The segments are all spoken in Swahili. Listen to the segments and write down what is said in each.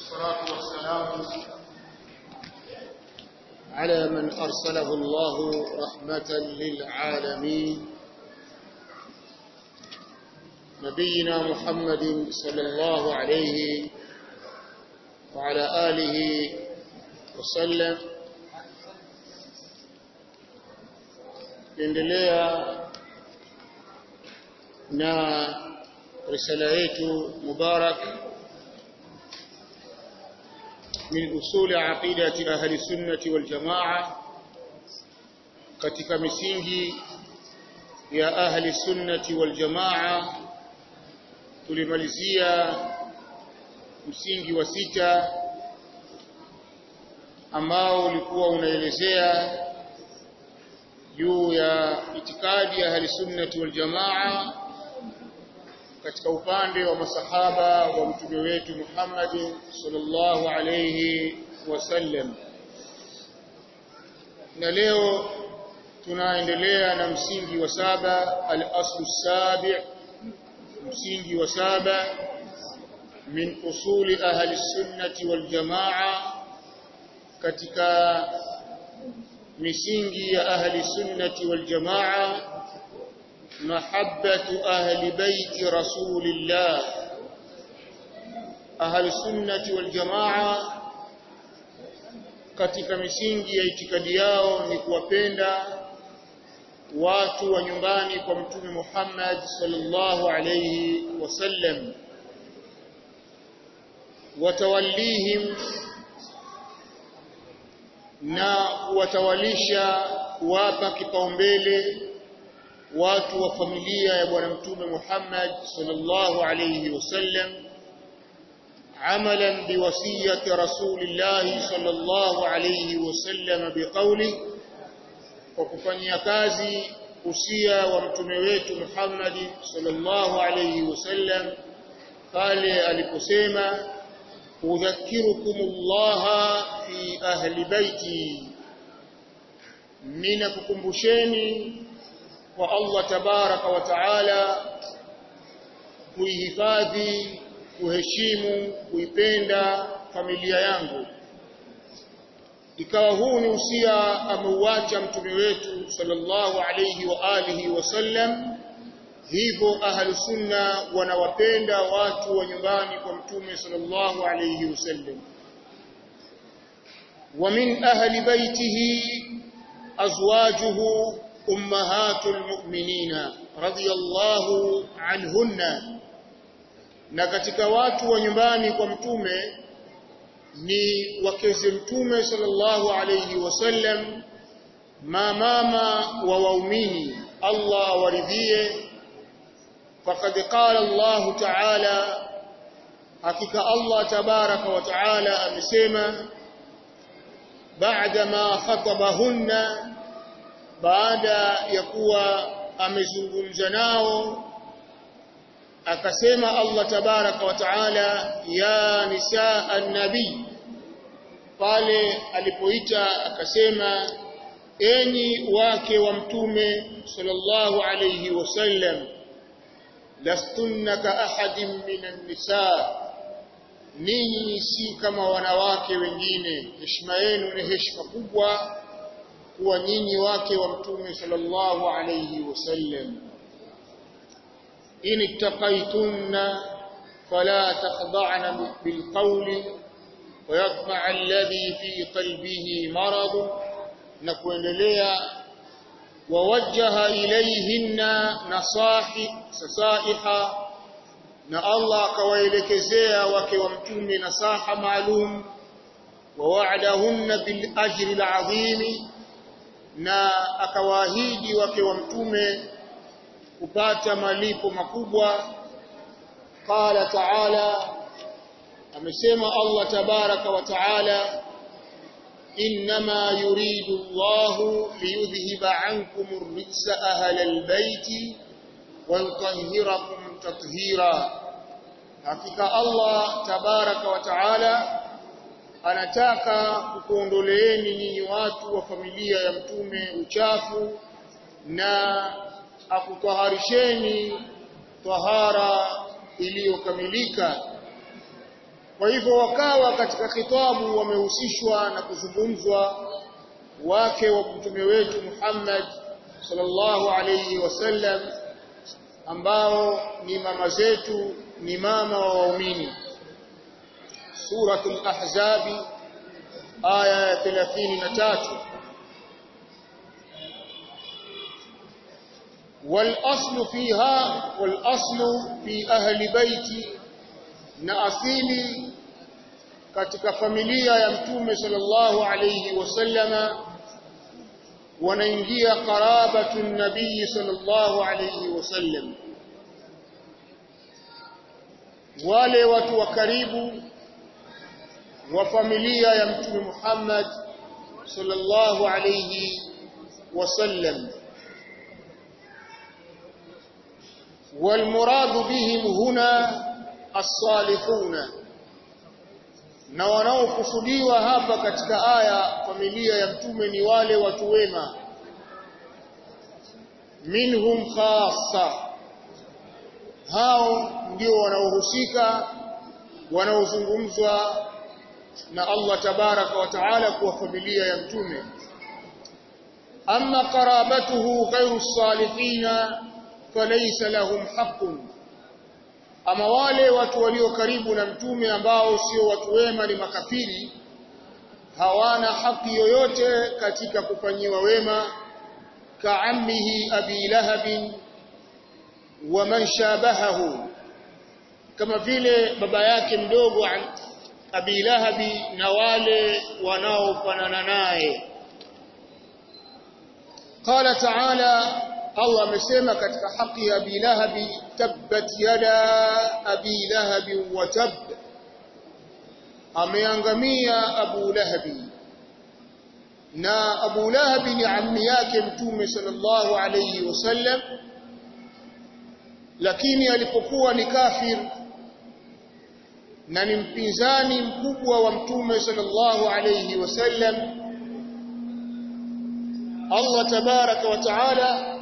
والصلاة والسلام على من أرسله الله رحمة للعالمين نبينا محمد صلى الله عليه وعلى آله وسلم endelea na risala yetu mubarak min usuli aqidati ahli sunnati wal jamaa katika misingi ya ahli sunnati wal jamaa tulimalizia msingi wa sita ambao ulikuwa unaelezea juu ya itikadi ya ahli sunnati wal jamaa katika upande wa masahaba wa mtume wetu Muhammad sallallahu alayhi wasallam na leo tunaendelea na msingi wa saba al-aslu sabi msingi wa saba min usuli ahli sunnati wal jamaa katika misingi ya ahli sunnati wal jamaa mahabbatu ahli baiti rasulillah ahli sunnati wal jamaa katika misingi ya itikadi yao ni kuwapenda watu wa nyumbani kwa mtume Muhammad sallallahu alayhi wasallam watawallihim na kuwatawalisha kuwapa kipaumbele watu wa familia ya bwana mtume Muhammad sallallahu alayhi wasallam amalan biwasiyati rasulillah sallallahu alayhi wasallam biqawli kwa kufanyia kazi usia wa mtume wetu Muhammad sallallahu alayhi wasallam pale aliposema udhakirukumullah fi ahli baiti ninakukumbusheni kwa Allah tabaraka wa taala kuihifadhi kuheshimu kuipenda familia yangu ikawa huu ni usia ameuacha mtume wetu sallallahu alayhi wa alihi wasallam hivyo ahlu sunna wanawapenda watu wa nyumbani kwa mtume sallallahu alayhi wasallam wa min ahli baitihi azwajuhu ummahatul mu'minina radiyallahu anhunna na katika watu wa nyumbani kwa mtume ni wakeze mtume sallallahu alayhi wasallam mamama wa waumini Allah awaridhie faqad qala Allah ta'ala hakika Allah tabaraka wa ta'ala amesema baada ma khatabahunna baada ya kuwa amezungumza nao akasema Allah tabaraka wa taala ya nisaa an-nabi pale alipoita akasema enyi wake wa mtume sallallahu alayhi wasallam lastunna ka ahadin minan nisaa ninyi si kama wanawake wengine heshima yenu ni heshima kubwa kuwa nyinyi wake wa mtume sallallahu alayhi wasallam in ittaqaytunna fala takhda'na bilqawli ويطمع الذي في قلبه مرض نكوendelea ووجه إليهن نصائح نصائح na Allah akawaelekezea wake wa mtume nasaha maalum wa wa'adahunna bil ajri al azim na akawaahidi wake wa mtume kupata malipo makubwa qala ta'ala amesema Allah tabaraka wa ta'ala inma yuridu Allah liyudhhiba ankum ar-rijsa ahla al-bayti wa yutahhirakum tathira hakika Allah tabaraka wa ta'ala anataka kukuondoleeni nyinyi watu wa familia ya mtume uchafu na akutaharisheni tahara iliyokamilika kwa hivyo wakawa katika khitabu wamehusishwa na kuzungumzwa wake wa mtume wetu Muhammad sallallahu alayhi wasallam ambao ni mama zetu ni mama wa waumini suratul ahzabi aya ya 33 والاصل فيها والاصل في اهل بيتي na asili katika familia ya mtume sallallahu alayhi wasallama wanaingia qarabatu nabii sallallahu alayhi wasallam wale watu wa karibu wa familia ya mtume Muhammad sallallahu alayhi wasallam والمراد بهم هنا الصالحون na wanaokusudiwa hapa katika aya familia ya mtume ni wale watu wema minhum khassa hao ndio wanaohusika wanaozungumzwa na Allah tabaraka wa taala kwa familia ya mtume amma qarabatuhu ghayru salihina falaysa lahum haqqun ama wale watu walio karibu na mtume ambao sio watu wema ni makafiri hawana haki yoyote katika kufanyiwa wema kaammihi abi lahab wa man shabahahu kama vile baba yake mdogo abi lahabi na wale wanaofanana naye qala ta'ala Allah amesema katika haki ya Abi Lahabi tabbat yada Abi Lahabi wa tab ameangamia Abu Lahabi na Abu Lahabi ni ammi yake Mtume sallallahu alayhi wasallam lakini alipokuwa ni kafir na ni mpinzani mkubwa wa Mtume sallallahu alayhi wasallam Allah tabaraka wa taala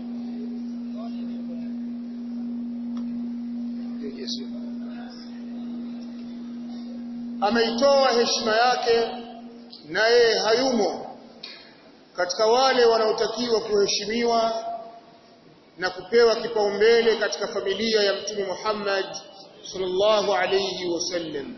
ameitoa heshima yake na yeye hayumo katika wale wanaotakiwa kuheshimiwa na kupewa kipaumbele katika familia ya mtume Muhammad sallallahu alayhi wasallam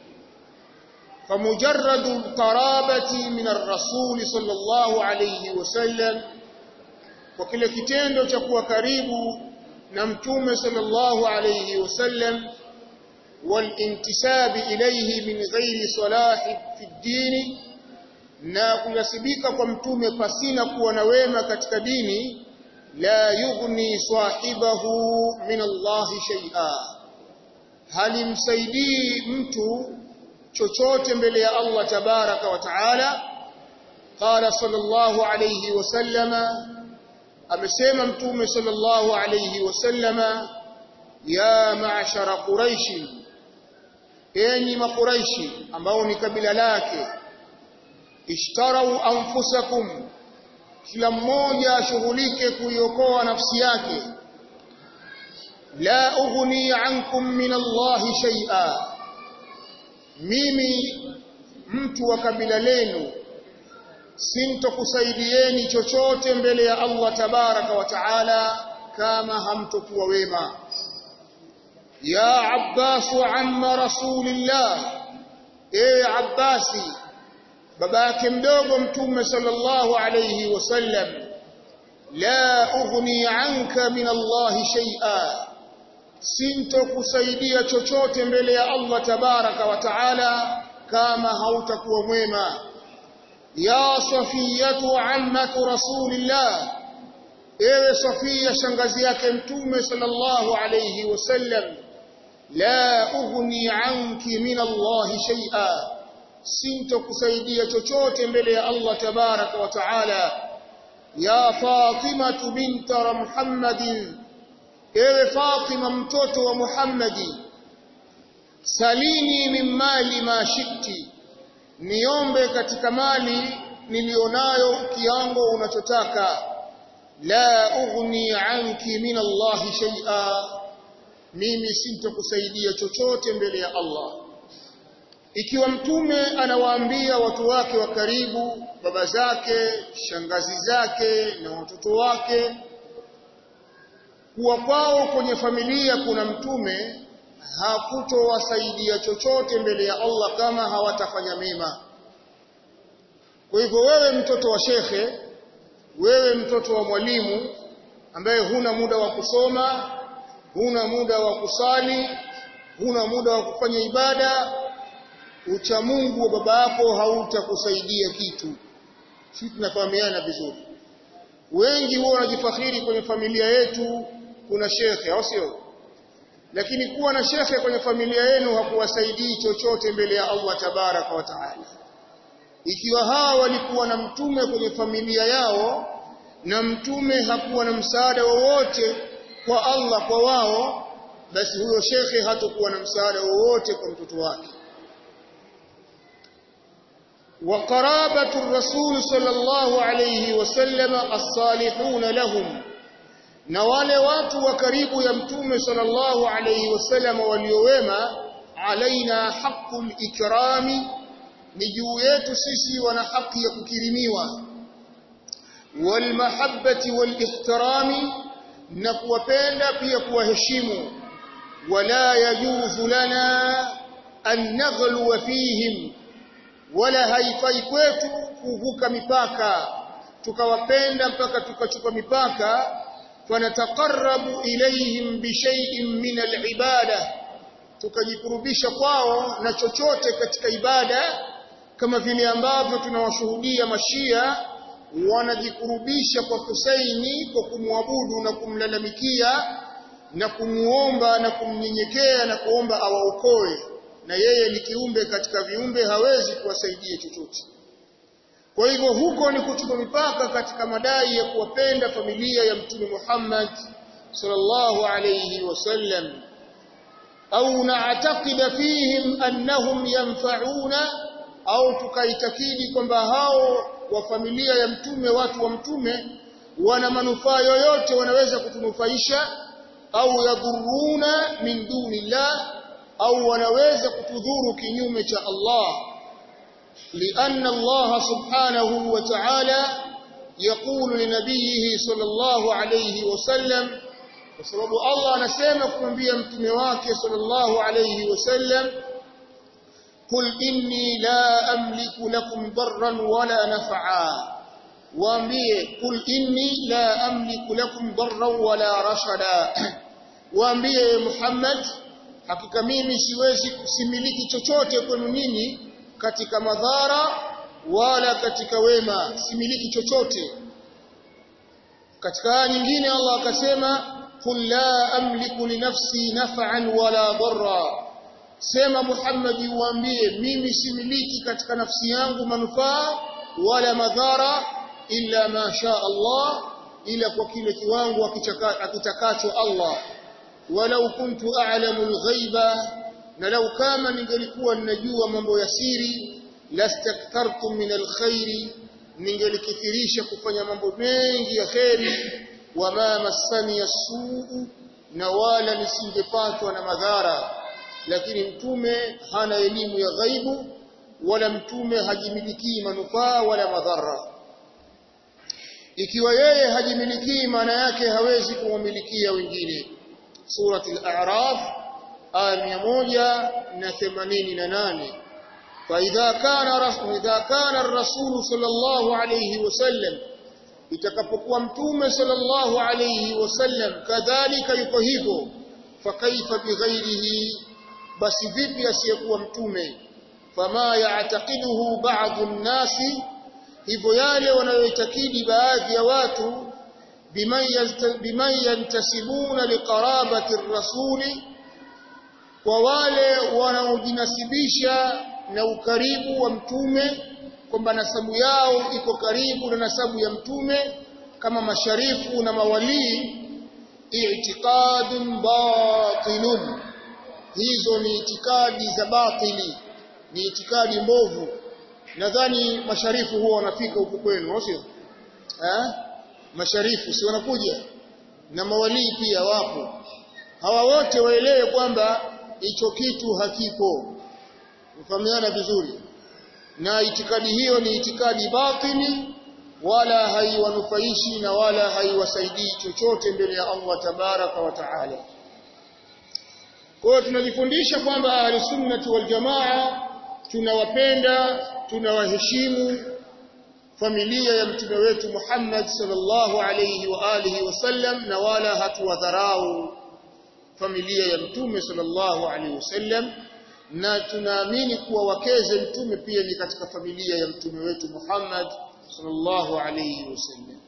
فمجرد القرابة من الرسول صلى الله عليه وسلم وكل kitendo cha kuwa karibu na mtume sallallahu alayhi wasallam والانتساب إليه من غير صلاح في الدين na kunasibika kwa mtume pasina kuwa na wema katika dini la yughni sahibahu min Allah shay'a halimsaidii mtu chochote mbele ya Allah tabaraka wa taala qala sallallahu alayhi wasallama amesema mtume sallallahu alayhi wasallama ya ma'shara quraish enyi makuraishi ambao ni kabila lake ishtarau anfusakum kila mmoja ashughulike kuiokoa nafsi yake la ughni ankum min Allah shay'a mimi mtu wa kabila lenu sintokusaidieni chochote mbele ya Allah tabaraka wa taala kama hamtokuwa wema يا عباس عم رسول الله ايه عباسي babake mdogo mtume sallallahu alayhi wasallam la ughni anka min Allah shay'a sintokusaidia chochote mbele ya Allah tabaraka wa taala kama hautakuwa mwema ya safiyatu ammatu rasulillah ewe safia shangazi yake mtume sallallahu alayhi wasallam la ughni anki min Allah shay'a sintokusaidia chochote mbele ya Allah tabaraka wa taala ya Fatima binta Muhammadin ewe Fatima mtoto wa Muhammadi salini min mali ma shikti niombe katika mali nilionayo kiango unachotaka la ughni anki min Allah shay'a mimi sintokusaidia chochote mbele ya Allah ikiwa mtume anawaambia watu wake wa karibu baba zake shangazi zake na watoto wake kuwa kwao kwenye familia kuna mtume hakutowasaidia chochote mbele ya Allah kama hawatafanya mema kwa hivyo wewe mtoto wa shekhe wewe mtoto wa mwalimu ambaye huna muda wa kusoma huna muda wa kusali huna muda wa kufanya ibada ucha Mungu wa baba yako hautakusaidia kitu sisi tunafahamiana vizuri wengi huwa wanajifakhiri kwenye familia yetu kuna shekhe au sio lakini kuwa na shekhe kwenye familia yenu hakuwasaidii chochote mbele ya Allah tabaraka wa taala ikiwa hawa walikuwa na mtume kwenye familia yao na mtume hakuwa na msaada wowote kwa Allah kwa wao basi huyo shekhe hatakuwa na msaada wowote kwa mtoto wake وقرابة الرسول صلى الله عليه وسلم الصالحون لهم na wale watu wa karibu ya mtume sallallahu alayhi wasallam waliowema alaina haqqul ikrami ni juu yetu sisi wana haki ya kukirimiwa wal mahabbati wal ihtirami na kuwapenda pia kuwaheshimu wala yajuzu lana an naghluwa fihim wala haifai kwetu kuvuka mipaka tukawapenda mpaka tukachupa mipaka fanataqarrabu ilayhim bishay'in min al-ibada tukajikurubisha kwao na chochote katika ibada kama vile ambavyo tunawashuhudia mashia wanajikurubisha kwa Husaini kwa kumwabudu na kumlalamikia na kumuomba na kumnyenyekea na kuomba awaokoe na yeye ni kiumbe katika viumbe hawezi kuwasaidia chochote kwa hivyo huko ni kuchupa mipaka katika madai ya kuwapenda familia ya mtume Muhammad sallallahu alayhi wasallam au na'taqida fihim annahum yanfa'una au tukaitakidi kwamba hao wa familia ya mtume watu wa mtume wana manufaa yoyote wanaweza kutunufaisha au yadhuruna min dunillah au wanaweza kutudhuru kinyume cha Allah لأن الله سبحانه وتعالى يقول لنبيه صلى الله عليه وسلم وسبب الله anasema kumwambia mtume wake sallallahu alayhi wasallam قل إني لا أملك لكم ضرا ولا نفعا waambie قل إني لا أملك لكم ضرا ولا رشدا waambie Muhammad hakika mimi siwezi kusimiliki chochote kwenu nyinyi katika madhara wala katika wema similiki chochote katika aya nyingine Allah akasema qul la amliku li nafsi naf'an wala darra sema Muhammad uambie mimi similiki katika nafsi yangu manufaa wala madhara illa ma sha Allah ila kwa kile kiwango akitakacho Allah walau kuntu a'lamu al-ghaiba na lau kama ningelikuwa ninajua mambo ya siri lastakthartu min alkhairi ningelikithirisha kufanya mambo mengi ya kheri wama massani yasuu na wala nisingepatwa na madhara lakini mtume hana elimu ya ghaibu wala mtume hajimilikii manufaa wala madhara ikiwa yeye hajimilikii maana yake hawezi kuwamilikia wengine surati al-a'raf aya 188 فإذا كان رسول إذا كان الرسول صلى الله عليه وسلم itakapokuwa mtume sallallahu alayhi wasallam kadhalika yuko hivyo fakaifa bighairihi basi vipi asiyekuwa mtume fama ya'taqiduhu ba'dhu an-nasi hivyo yale wanayoitakidi baadhi ya watu biman yantasibuna liqarabati ar-rasuli kwa wale wanaojinasibisha na ukaribu wa mtume kwamba nasabu yao iko karibu na nasabu ya mtume kama masharifu na mawalii i'tiqadun batilun hizo ni itikadi za batili ni itikadi mbovu nadhani masharifu huwa wanafika huku kwenu sio eh masharifu si wanakuja na mawalii pia wapo hawa wote waelewe kwamba hicho kitu hakipo mfahamiana vizuri na itikadi hiyo ni itikadi batili wala haiwanufaishi na wala haiwasaidii chochote mbele ya Allah tabaraka wa taala kwa hiyo tunajifundisha kwamba ahli sunnati wal jamaa tunawapenda tunawaheshimu familia ya mtume wetu Muhammad sallallahu alayhi wa alihi wasallam na wala hatuwadharau familia ya mtume sallallahu alayhi wasallam na tunaamini kuwa wakeze mtume pia ni katika familia ya mtume wetu Muhammad sallallahu alayhi wasallam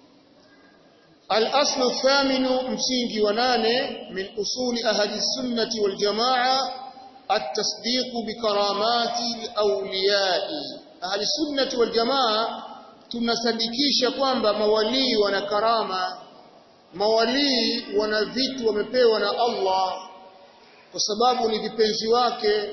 الأصل الثامن msingi wa nane min usuli ahli sunnati wal jamaa التصديق بكرامات الأولياء ahli sunnati wal jamaa tunasadikisha kwamba mawalii wana karama mawalii wana vitu wamepewa na Allah kwa sababu ni vipenzi wake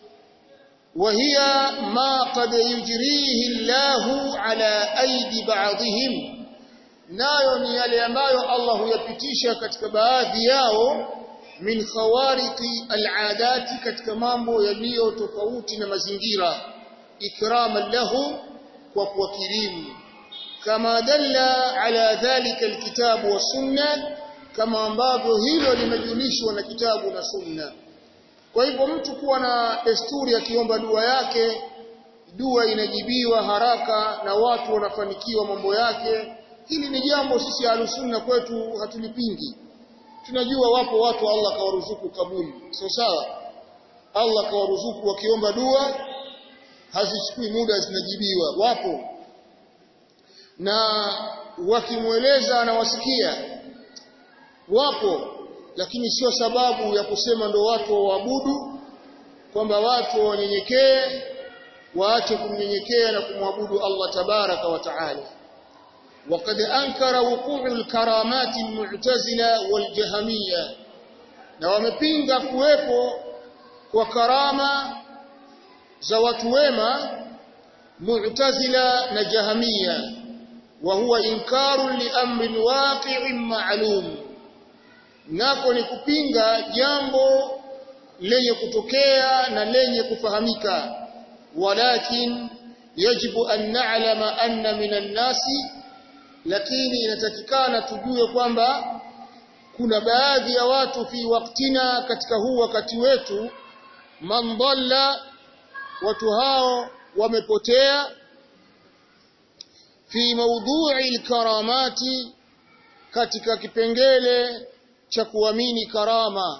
وهي ما قد يجريه الله على أيدي بعضهم nayo ni yale ambayo Allah huyapitisha katika baadhi yao min khawariqi al'adati katika mambo yaliyo tofauti na mazingira ikraman lahu kwa kuwakirimu kama dalla ala dhalika alkitabu wa sunna kama ambavyo hilo limejulishwa na kitabu na sunna kwa hivyo mtu kuwa na desturi akiomba dua yake dua inajibiwa haraka na watu wanafanikiwa mambo yake hili ni jambo sisi alusunna kwetu hatulipingi tunajua wapo watu Allah kawaruzuku kabuli sio sawa Allah kawaruzuku wakiomba dua hazichukui muda zinajibiwa wapo na wakimweleza anawasikia wapo lakini sio sababu ya kusema ndo watu waabudu kwamba watu wanyenyekee waache kumnyenyekea na kumwabudu Allah tabaraka wa taala وقد أنكر وقوع الكرامات المعتزلة والجهمية na wamepinga kuwepo kwa karama za watu wema mu'tazila na jahamia wa huwa inkaru li amrin waqi'in ma'lum nako ni kupinga jambo lenye kutokea na lenye kufahamika walakin yajibu an na'lama anna minan nasi lakini inatakikana tujue kwamba kuna baadhi ya watu fi waktina katika huu wakati wetu man dhalla watu hao wamepotea fi mawdhu'i alkaramati katika kipengele cha kuamini karama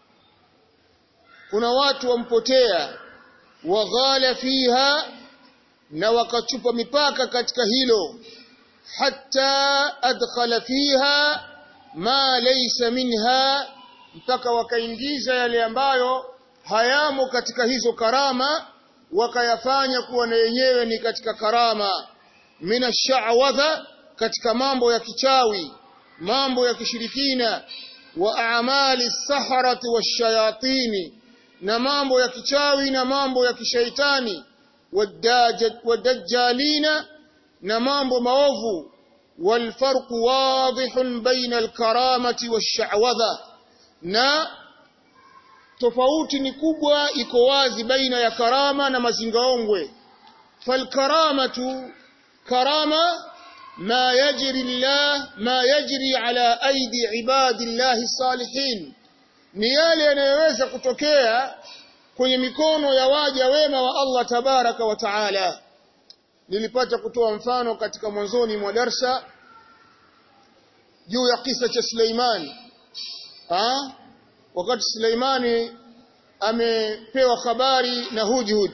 kuna watu wampotea waghala fiha na wakachupa mipaka katika hilo hatta adkhala fiha ma laysa minha mpaka wakaingiza yale ambayo hayamo katika hizo karama wakayafanya kuwa na yenyewe ni katika karama mina sha'wadha katika mambo ya kichawi mambo ya kishirikina wa a'mali saharati washayatini na mambo ya kichawi na mambo ya kishaitani wadajjalina na mambo maovu والفرق واضح بين الكرامة والشعوذة na tofauti ni kubwa iko wazi baina ya karama na mazingaongwe falkaramatu karama ma yajri llah ma yajri ala aidi ibadillahi salihin ni yale yanayoweza kutokea kwenye mikono ya waja wema wa Allah tabaraka wa taala nilipata kutoa mfano katika mwanzoni mwa darsa juu ya kisa cha Suleiman ah wakati Suleimani amepewa habari na Hudhud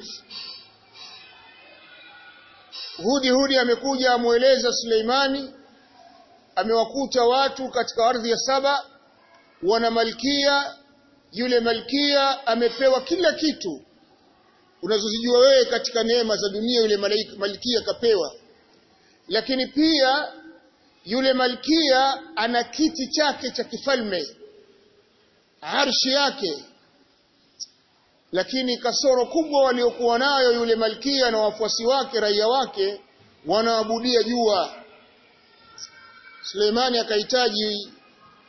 Hudhud amekuja amueleza Suleimani amewakuta watu katika ardhi ya saba wana malkia yule malkia amepewa kila kitu unazozijua wewe katika neema za dunia yule malkia kapewa lakini pia yule malkia ana kiti chake cha kifalme arshi yake lakini kasoro kubwa waliokuwa nayo yule malkia na wafuasi wake raia wake wanaabudia jua Suleimani akahitaji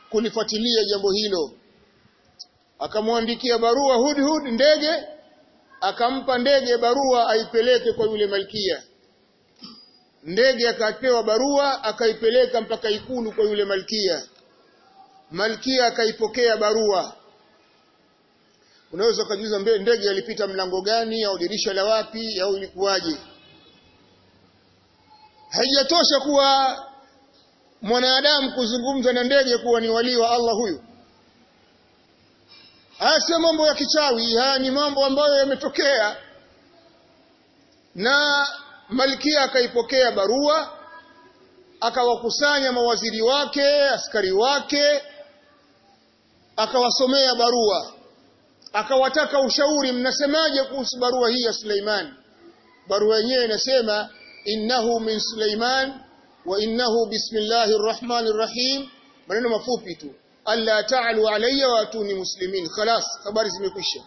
kulifuatilia jambo hilo akamwandikia barua Hudhud ndege akampa ndege barua aipeleke kwa yule malkia ndege akapewa barua akaipeleka mpaka ikulu kwa yule malkia malkia akaipokea barua unaweza ukajiuliza ndege alipita mlango gani au dirisha la wapi au ilikuwaje haijatosha kuwa mwanadamu kuzungumza na ndege kuwa ni walii wa Allah huyu haya sio mambo ya kichawi haya ni mambo ambayo yametokea na malkia akaipokea barua akawakusanya mawaziri wake askari wake akawasomea barua akawataka ushauri mnasemaje kuhusu barua hii ya Suleiman barua yenyewe inasema innahu min Suleiman wa innahu bismillahir rahmanir rahim maneno mafupi tu alla ta'alu alayya wa atuni muslimin khalas habari zimekwisha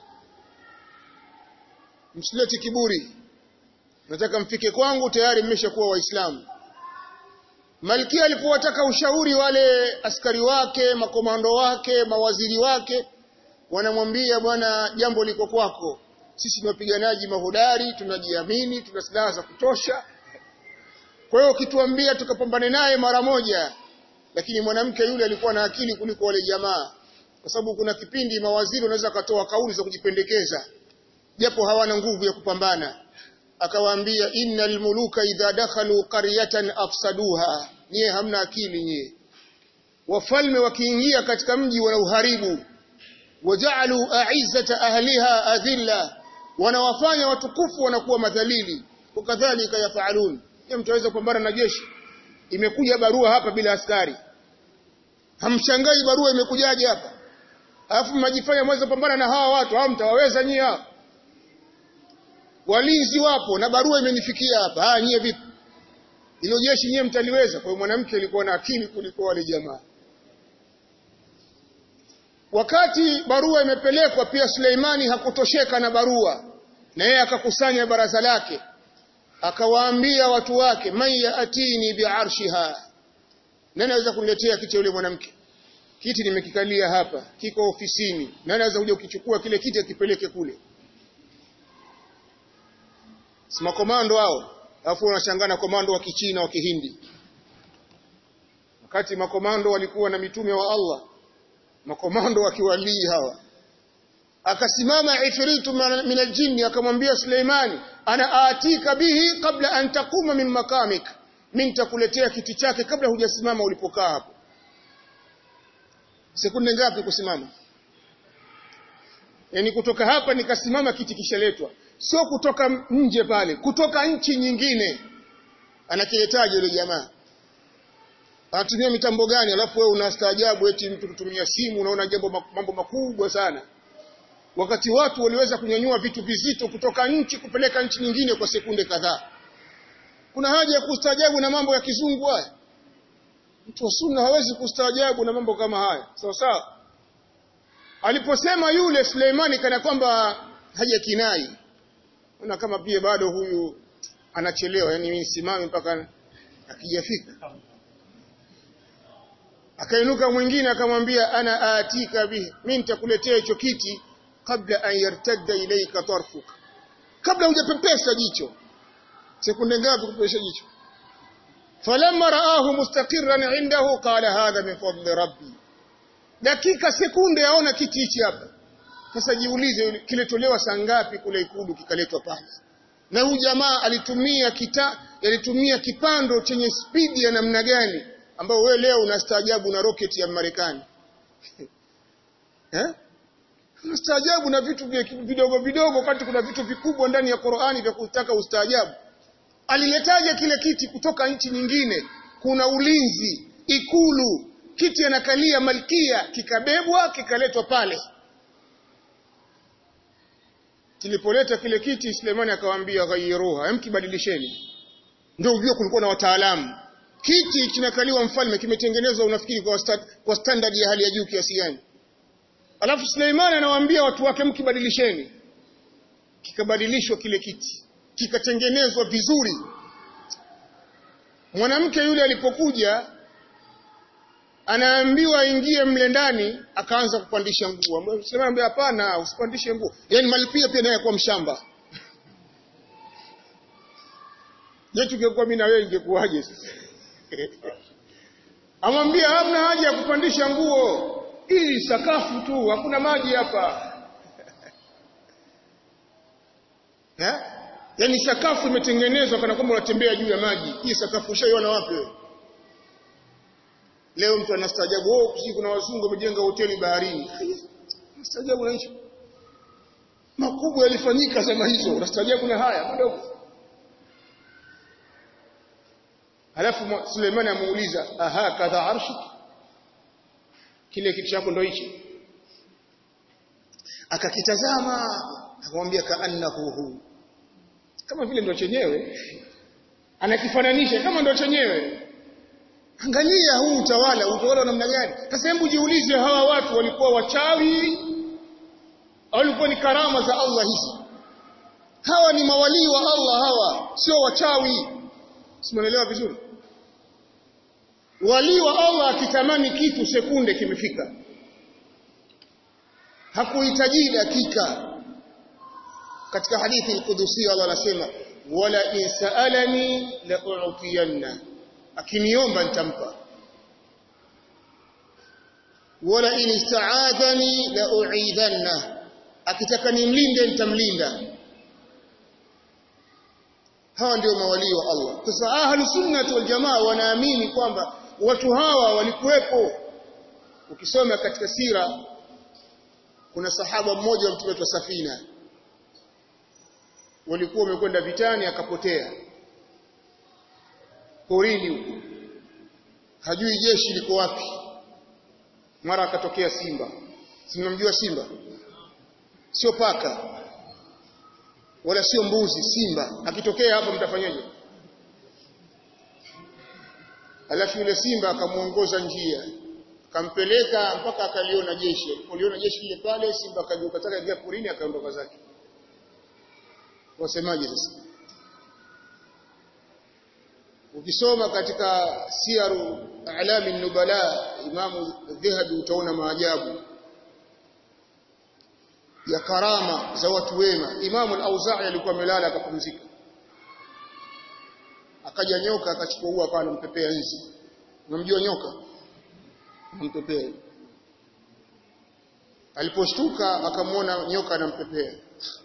msilete kiburi nataka mfike kwangu tayari mmeshakuwa waislamu malkia alipowataka ushauri wale askari wake makomando wake mawaziri wake wanamwambia bwana jambo liko kwako sisi ni wapiganaji mahodari tunajiamini tuna silaha za kutosha kwa hiyo ukituambia tukapambane naye mara moja lakini mwanamke yule alikuwa na akili kuliko wale jamaa kwa sababu kuna kipindi mawaziri wanaweza katoa kauli za kujipendekeza japo hawana nguvu ya kupambana akawaambia innal muluka idha dakhalu qaryatan afsaduha nyie hamna akili nyie wafalme wakiingia katika mji wanauharibu waja'alu a'izzata ahliha adhilla wanawafanya watukufu wanakuwa madhalili wakadhalika yafalun je mtaweza kupambana na jeshi imekuja barua hapa bila askari hamshangai barua imekujaje hapa alafu mnajifanya mweza kupambana na hawa watu hao mtawaweza nyie hapa walinzi wapo na barua imenifikia hapa ah nyie vipi hilo jeshi nyie mtaliweza kwa hiyo mwanamke alikuwa na akili kuliko wale jamaa wakati barua imepelekwa pia Suleimani hakutosheka na barua na yeye akakusanya baraza lake akawaambia watu wake man yaatini biarshiha nani anaweza kuniletea kiti yule mwanamke kiti nimekikalia hapa kiko ofisini nani anaweza kuja kukichukua kile kiti akipeleke kule si makomando hao alafu wanashangana komando wa kichina wa kihindi wakati makomando walikuwa na mitume wa Allah makomando wa kiwalii hawa akasimama ifritu min aljinni akamwambia Suleimani ana atika bihi kabla an takuma min makamik mimi nitakuletea kiti chake kabla hujasimama ulipokaa hapo sekunde ngapi kusimama yani kutoka hapa nikasimama kiti kishaletwa sio kutoka nje pale kutoka nchi nyingine anakiletaje yule jamaa anatumia mitambo gani alafu wewe unastaajabu eti mtu kutumia simu unaona jambo mambo makubwa sana wakati watu waliweza kunyanyua vitu vizito kutoka nchi kupeleka nchi nyingine kwa sekunde kadhaa kuna haja ya kustaajabu na mambo ya kizungu haya mtu wa sunna hawezi kustaajabu na mambo kama haya sawa sawa aliposema yule Suleimani kana kwamba haja kinai na kama pia bado huyu anachelewa yani mimi simame mpaka akijafika akainuka mwingine akamwambia ana atika bihi mimi nitakuletea hicho kiti kabla an yartadda ilayka tarfuk kabla hujapepesa jicho sekunde ngapi kupepesha jicho falamma raahu mustaqirran indahu qala hadha min fadli rabbi dakika sekunde aona kiti hichi hapa sasa jiulize kiletolewa saa ngapi kule ikulu kikaletwa pale na huyu jamaa alitumia kita alitumia kipando chenye spidi ya namna gani ambao wewe leo unastaajabu na rocket ya Marekani eh unastaajabu na vitu vidogo vidogo wakati kuna vitu vikubwa ndani ya Qur'ani vya kutaka ustaajabu aliletaje kile kiti kutoka nchi nyingine kuna ulinzi ikulu kiti anakalia malkia kikabebwa kikaletwa pale kilipoleta kile kiti Sulemani akawaambia ghayruha emkibadilisheni ndio ujue kulikuwa na wataalamu kiti kinakaliwa mfalme kimetengenezwa unafikiri kwa, sta, kwa standard ya hali ya juu kiasi gani alafu Suleiman anawaambia watu wake mkibadilisheni kikabadilishwa kile kiti kikatengenezwa vizuri mwanamke yule alipokuja anaambiwa aingie mle ndani akaanza kupandisha nguo sema hapana usipandishe nguo yani malipia pia naye kwa mshamba je tungekuwa mimi na wewe ingekuwaje sasa amwambia hamna haja ya kupandisha nguo hii sakafu tu hakuna maji hapa eh yani sakafu imetengenezwa kana kwamba unatembea juu ya maji hii sakafu ushaiona wapi wewe leo mtu anastaajabu oh si kuna wazungu wamejenga hoteli baharini anastaajabu na hicho makubwa yalifanyika zama hizo unastaajabu na haya madogo Halafu Suleimani amuuliza aha kadha arshi kile kitu chako ndo hichi akakitazama akamwambia kaannahu hu kama vile ndo chenyewe anakifananisha kama ndo chenyewe angalia huu utawala utawala wa namna gani sasa hebu jiulize hawa watu walikuwa wachawi au walikuwa ni karama za Allah hizi hawa ni mawalii wa Allah hawa sio wachawi simuelewa vizuri wali wa Allah akitamani kitu sekunde kimefika hakuhitaji dakika katika hadithi al-Qudusi Allah anasema wala in sa'alani la u'tiyanna akiniomba nitampa wala in ista'adhani la u'idhanna akitaka nimlinde nitamlinda hawa ndio mawalii wa Allah sasa ahlu sunnah wal jamaa wanaamini kwamba watu hawa walikuwepo ukisoma katika sira kuna sahaba mmoja wa mtume wa safina walikuwa wamekwenda vitani akapotea porini huko hajui jeshi liko wapi mara akatokea simba simnamjua simba sio paka wala sio mbuzi simba akitokea hapo mtafanyaje alafu yule simba akamuongoza njia akampeleka mpaka akaliona jeshi alipoliona jeshi lile pale simba akageuka taka ingia porini akaondoka zake wasemaje sasa ukisoma katika siaru alami nubala imamu dhahabi utaona maajabu ya karama za watu wema imamu al-auza'i alikuwa amelala akapumzika akaja nyoka akachukua ua akawa anampepea nzi unamjua nyoka anampepea aliposhtuka akamwona nyoka anampepea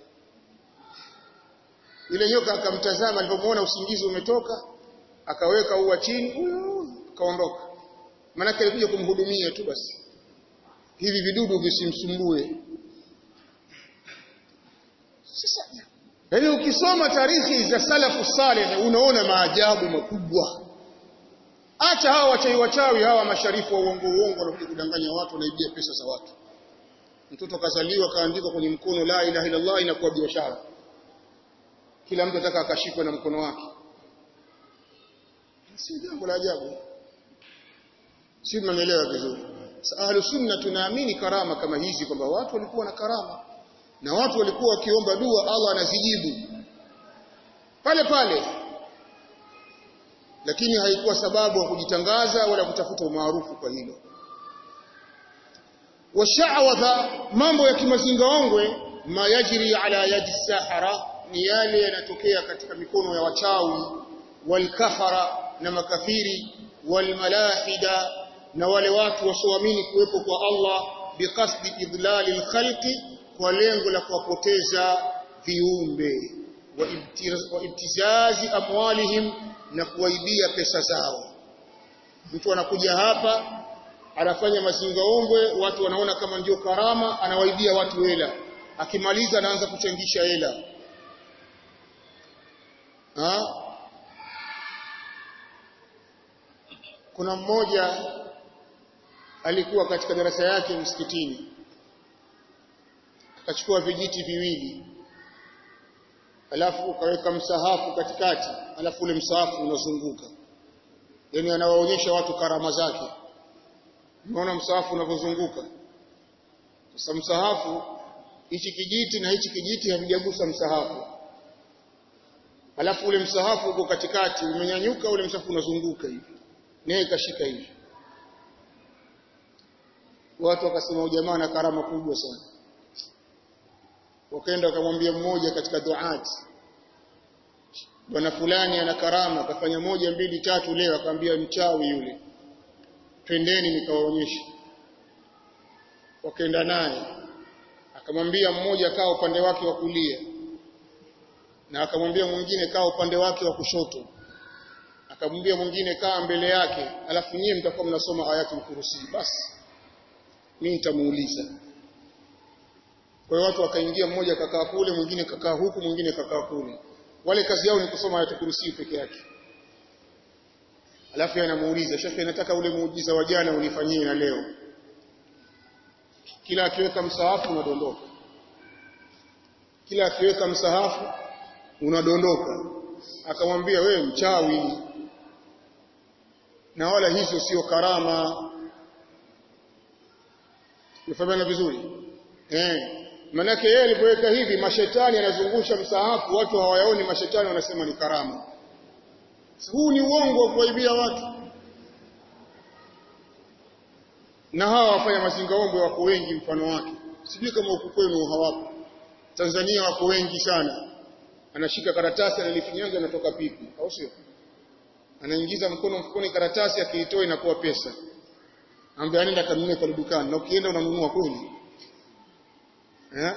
yule nyoka akamtazama alipomwona usingizi umetoka akaweka ua chini akaondoka maana alikuja kumhudumia tu basi hivi vidudu visimsumbue sasa yaani ukisoma tarikhi za salafu saleh unaona maajabu makubwa acha hawa wachawi wachawi hawa masharifu wa uongo uongo wanakuja kudanganya watu wanaibia pesa za watu mtoto kazaliwa kaandikwa kwenye mkono la ilaha illallah inakuwa biashara kila mtu ataka akashikwe na mkono wake si jambo la ajabu si mnaelewa vizuri ahlu sunna tunaamini karama kama hizi kwamba watu walikuwa na karama na watu walikuwa wakiomba dua Allah anazijibu pale pale lakini haikuwa sababu ya kujitangaza wala kutafuta umaarufu kwa hilo washawadha mambo ya kimazingaongwe ma yajri ala yadi sahara ni yale yanatokea katika mikono ya wachawi walkafara na makafiri walmalahida na wale watu wasioamini kuwepo kwa Allah biqasdi idlali alkhalqi kwa lengo la kuwapoteza viumbe wa ibtizazi amwalihim na kuwaibia pesa zao mtu anakuja hapa anafanya mazingaombwe watu wanaona kama ndio karama anawaibia watu hela akimaliza anaanza kuchangisha hela kuna mmoja alikuwa katika darasa yake msikitini akachukua vijiti viwili alafu ukaweka msahafu katikati alafu ule msahafu unazunguka yani anawaonyesha watu karama zake unaona msahafu unavyozunguka sasa msahafu hichi kijiti na hichi kijiti havijagusa msahafu alafu ule msahafu uko katikati umenyanyuka ule msahafu unazunguka hivi naye kashika hivi watu wakasema jamaa na karama kubwa sana wakaenda wakamwambia mmoja katika duati bwana fulani ana karama akafanya moja mbili tatu leo akamwambia mchawi yule twendeni nikawaonyeshe wakaenda naye akamwambia mmoja kaa upande wake wa kulia na akamwambia mwingine kaa upande wake wa kushoto akamwambia mwingine kaa mbele yake alafu nyie mtakuwa mnasoma ayatul kursi basi mimi nitamuuliza kwa hiyo watu wakaingia mmoja kakaa kule mwingine kakaa huku mwingine kakaa kule wale kazi yao ni kusoma ayatul kursi peke yake alafu anamuuliza shekhe nataka ule muujiza wa jana unifanyie na leo kila akiweka msahafu unadondoka kila akiweka msahafu unadondoka akamwambia wewe mchawi na wala hizo sio karama Unafahamana vizuri eh manake yeye alipoweka hivi mashetani anazungusha msahafu watu hawayaoni mashetani wanasema ni karama huu ni uongo wa kuwaibia watu na hawa wafanya mazingaombwe wako wengi mfano wake sijui kama huku kwenu hawapo Tanzania wako wengi sana anashika karatasi analifinyaga anatoka pipi au sio anaingiza mkono mfukoni karatasi akiitoa inakuwa pesa ambaye anaenda kanunue kwa dukani na ukienda unanunua kweli eh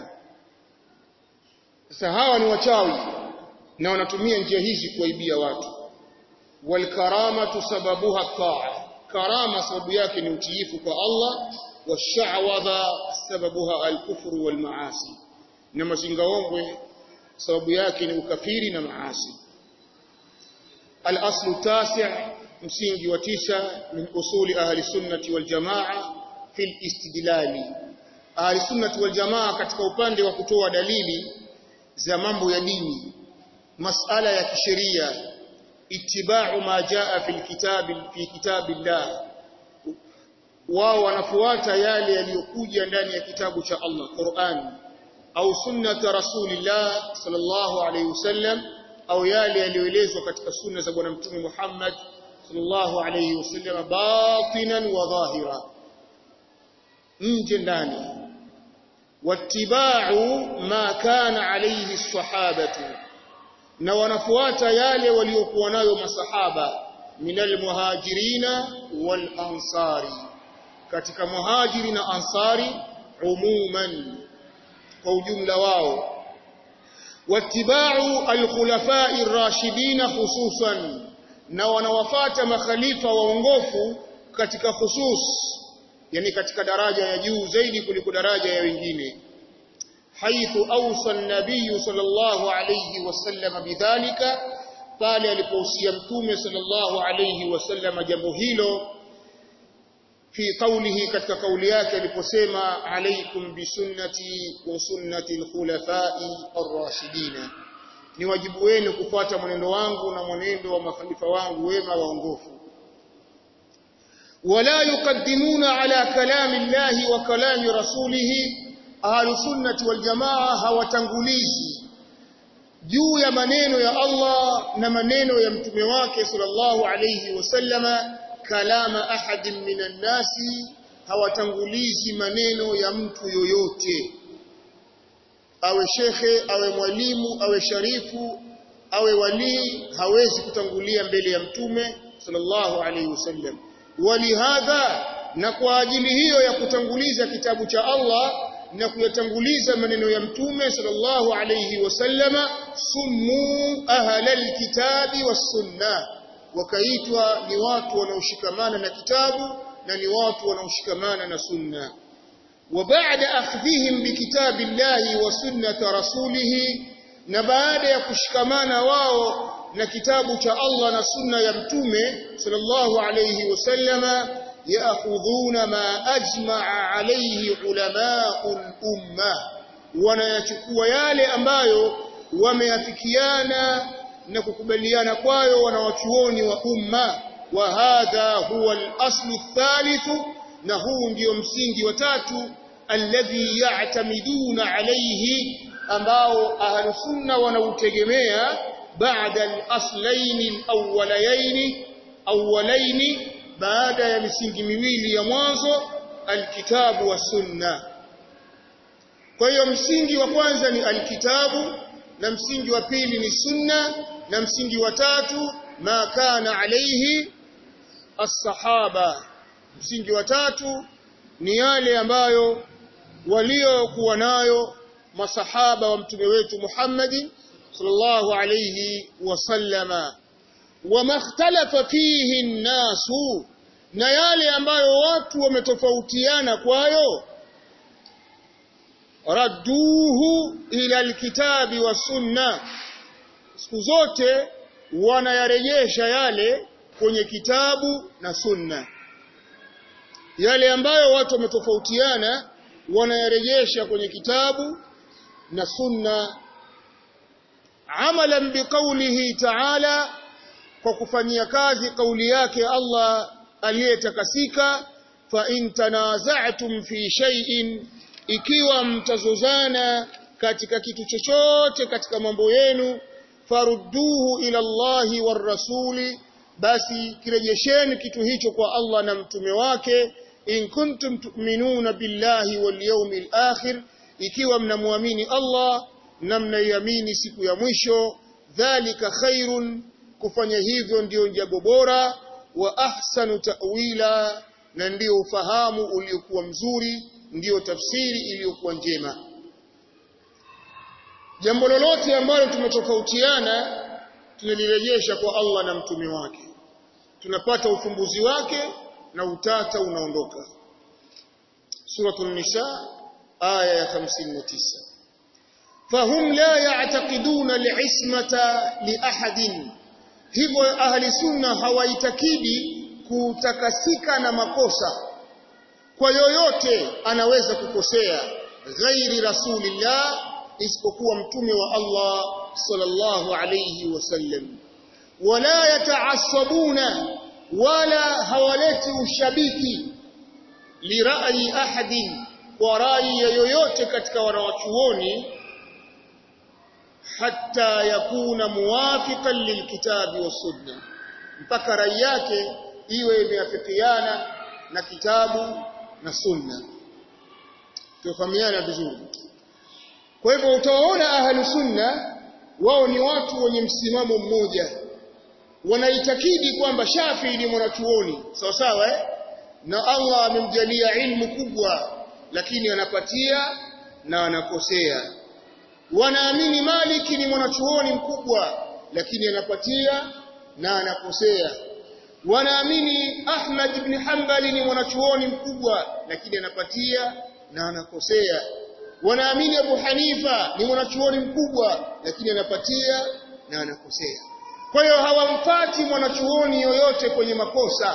sasa hawa ni wachawi na wanatumia njia hizi kuwaibia watu wal karamatu sababuha taa karama sababu yake ni utiifu kwa Allah washawadha sababuha alkufru wal maasi na mazingaombwe sababu yake ni ukafiri na maasi al-aslu tasi' msingi wa tisa min usuli ahli sunnati wal jamaa fil istidlali ahli sunnati wal jamaa katika upande wa kutoa dalili za mambo ya dini masala ya kisheria ittiba'u ma jaa fil kitabi fi kitabillah wao wanafuata yale yaliyokuja ndani ya kitabu cha Allah Qur'an au sunnata rasulillah sallallahu alayhi wasallam au yale yaliyoelezwa katika sunna za bwana mtume Muhammad sallallahu alayhi wasallam batinan wa dhahira nje ndani wattiba'u ma kana alayhi sahabatu na wanafuata yale waliokuwa nayo masahaba minal muhajirina wal ansari katika muhajiri na ansari umuman kwa ujumla wao wattiba'u al-khulafa'i ar-rashidin khususan na wanawafata makhalifa waongofu katika khusus yani katika daraja ya juu zaidi kuliko daraja ya wengine haithu awsa an-nabiy sallallahu alayhi wasallam bidhalika pale alipohusia mtume sallallahu alayhi wasallam jambo hilo fi qawlihi katika kauli yake aliposema alaikum bisunnati wa sunnati al-khulafa'i ar-rashidin ni wajibu wenu kufuata mwenendo wangu na mwenendo wa makhalifa wangu wema waongofu wala yuqaddimuna ala kalami llahi wa kalami rasulihi ahlu sunnati wal jamaa hawatangulizi juu ya maneno ya Allah na maneno ya mtume wake sallallahu alayhi wasallama kalama ahadin minan nasi hawatangulizi maneno ya mtu yoyote awe shekhe awe mwalimu awe sharifu awe walii hawezi kutangulia mbele ya mtume sallallahu alayhi wasallam walihadha na kwa ajili hiyo ya kutanguliza kitabu cha Allah na kuyatanguliza maneno ya mtume sallallahu alayhi wasallama summu ahlal kitabi was sunnah wakaitwa ni watu wanaoshikamana na kitabu na ni watu wanaoshikamana na sunna وبعد أخذهم بكتاب الله وسنة رسوله na baada ya kushikamana wao na kitabu cha Allah na sunna ya mtume sallallahu alayhi wasallama yaakhudhuna ma ajma'a alayhi ulama'ul umma wanayachukua yale ambayo wameafikiana na kukubaliana kwayo wanawachuoni wa umma wa hadha huwa al-aslu ath na huu ndio msingi wa tatu alladhi ya'tamiduna alayhi ambao ahlus sunna wanautegemea baada al-aslayn al-awwalayn awwalayn baada ya misingi miwili ya mwanzo alkitabu wa sunna kwa hiyo msingi wa kwanza ni alkitabu na msingi wa pili ni sunna na msingi wa tatu ma kana alayhi as-sahaba msingi wa tatu ni yale ambayo waliokuwa nayo masahaba wa mtume wetu Muhammad sallallahu alayhi wasallama wama ikhtalafa fihi an-nasu na yale ambayo watu wametofautiana kwayo radduhu ila alkitabi wa sunna siku zote wanayarejesha yale kwenye kitabu na sunna yale ambayo watu wametofautiana wanayarejesha kwenye kitabu na sunna amalan biqaulihi ta'ala kwa kufanyia kazi kauli yake Allah aliyetakasika fa in tanaza'tum fi shay'in ikiwa mtazozana katika kitu chochote katika mambo yenu farudduhu ila Allahi war rasuli basi kirejesheni kitu hicho kwa Allah na mtume wake in kuntum tu'minuna billahi wal yawmil akhir ikiwa mnamwamini Allah na mnaiamini siku ya mwisho dhalika khairun kufanya hivyo ndiyo jambo bora wa ahsanu ta'wila na ndiyo ufahamu uliokuwa mzuri ndiyo tafsiri iliyokuwa njema jambo lolote ambalo tumetofautiana tunalirejesha kwa Allah na mtume wake tunapata ufumbuzi wake na utata unaondoka suratul nisa aya ya 59 fahum la ya'taqiduna li'ismata li ahadin hivyo ahli sunna hawaitakidi kutakasika na makosa kwa yoyote anaweza kukosea ghairi rasulillah isipokuwa mtume wa Allah sallallahu alayhi wasallam wala yataassabuna wala hawaleti ushabiki lirai ahadin kwa rai yoyote katika wanawachuoni hatta yakuna muwafiqan lilkitabi wasunna mpaka rai yake iwe imeafikiana na kitabu na sunna tufahamiana vizuri kwa hivyo utawaona ahlu sunna wao ni watu wenye msimamo mmoja wanaitakidi kwamba Shafi ni mwanachuoni sawa sawa eh? na Allah amemjalia ilmu kubwa lakini anapatia na anakosea wanaamini Maliki ni mwanachuoni mkubwa lakini anapatia na anakosea wanaamini Ahmad ibn Hanbali ni mwanachuoni mkubwa lakini anapatia na anakosea wanaamini Abu Hanifa ni mwanachuoni mkubwa lakini anapatia na anakosea kwa hiyo hawamfati mwanachuoni yoyote kwenye makosa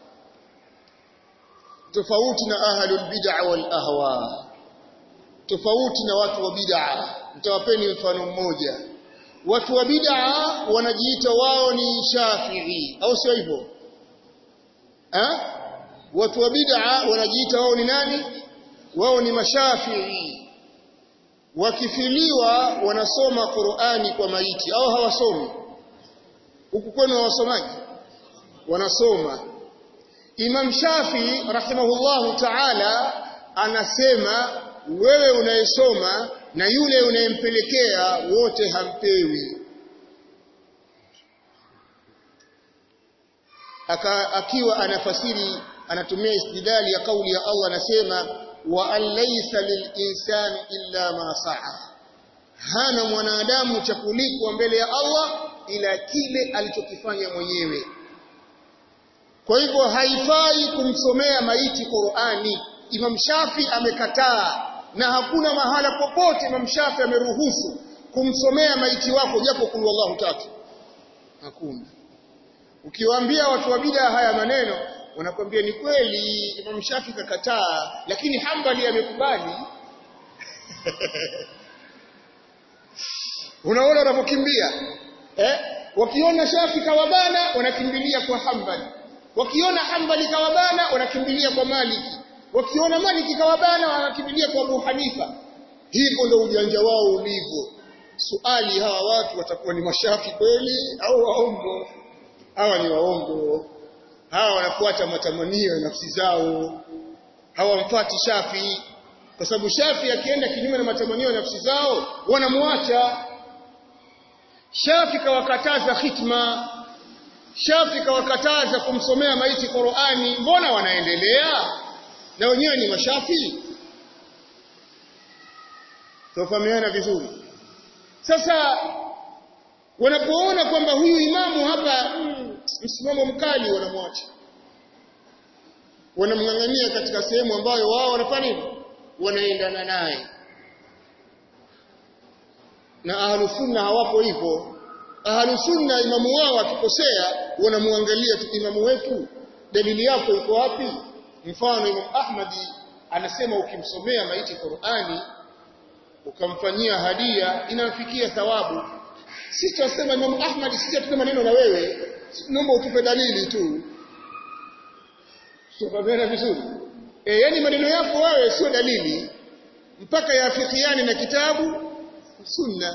tofauti na ahlul bid'a wal ahwa tofauti na watu wa bid'a nitawapeni mfano mmoja watu wa bid'a wanajiita wao ni Shafi'i au sio hivyo eh watu wa bid'a wanajiita wao ni nani wao ni mashafi'i wakifiliwa wanasoma Qur'ani kwa maiti au hawasomi huku kwenu hawasomaji wanasoma Imam Shafi rahimahullahu ta'ala anasema wewe unayesoma na yule unayempelekea wote hampewi Aka, akiwa anafasiri anatumia istidlali ya kauli ya Allah anasema wa an laysa lilinsani illa ma sa'a hana mwanadamu cha kulipwa mbele ya Allah ila kile alichokifanya mwenyewe kwa hivyo haifai kumsomea maiti Qur'ani Imam Shafi amekataa na hakuna mahala popote Imam Shafi ameruhusu kumsomea maiti wako japo kulu Allahu tatu hakuna ukiwaambia watu wa bid'a haya maneno wanakwambia ni kweli Imam Shafi kakataa lakini Hanbali amekubali unaona wanapokimbia eh wakiona Shafi kawabana wanakimbilia kwa Hanbali wakiona Hanbali kawabana wanakimbilia kwa Maliki wakiona Maliki kawabana wanakimbilia kwa Abu Hanifa hivyo ndio ujanja wao ulivyo suali hawa watu watakuwa ni mashafi kweli au waongo hawa ni waongo hawa wanafuata matamanio ya nafsi zao hawamfuati Shafi kwa sababu Shafi akienda kinyume na matamanio ya nafsi zao wanamwacha Shafi kawakataza khitma Shafi kawakataza kumsomea maiti Qur'ani mbona wanaendelea na wenyewe ni mashafi tofahamiana vizuri sasa wanapoona kwamba huyu imamu hapa mm, msimamo mkali wanamwacha wanamng'ang'ania katika sehemu ambayo wao wanafanya nini wanaendana naye na ahlu sunna hawapo hivyo ahlu sunna imamu wao akikosea wanamwangalia tu imamu wetu dalili yako iko wapi mfano Imam Ahmadi anasema ukimsomea maiti Qur'ani ukamfanyia hadia inamfikia thawabu sisi tunasema Imam Ahmad sisi hatuna maneno na wewe naomba utupe dalili tu sio vizuri e, yani maneno yako wewe sio dalili mpaka yafikiane na kitabu sunna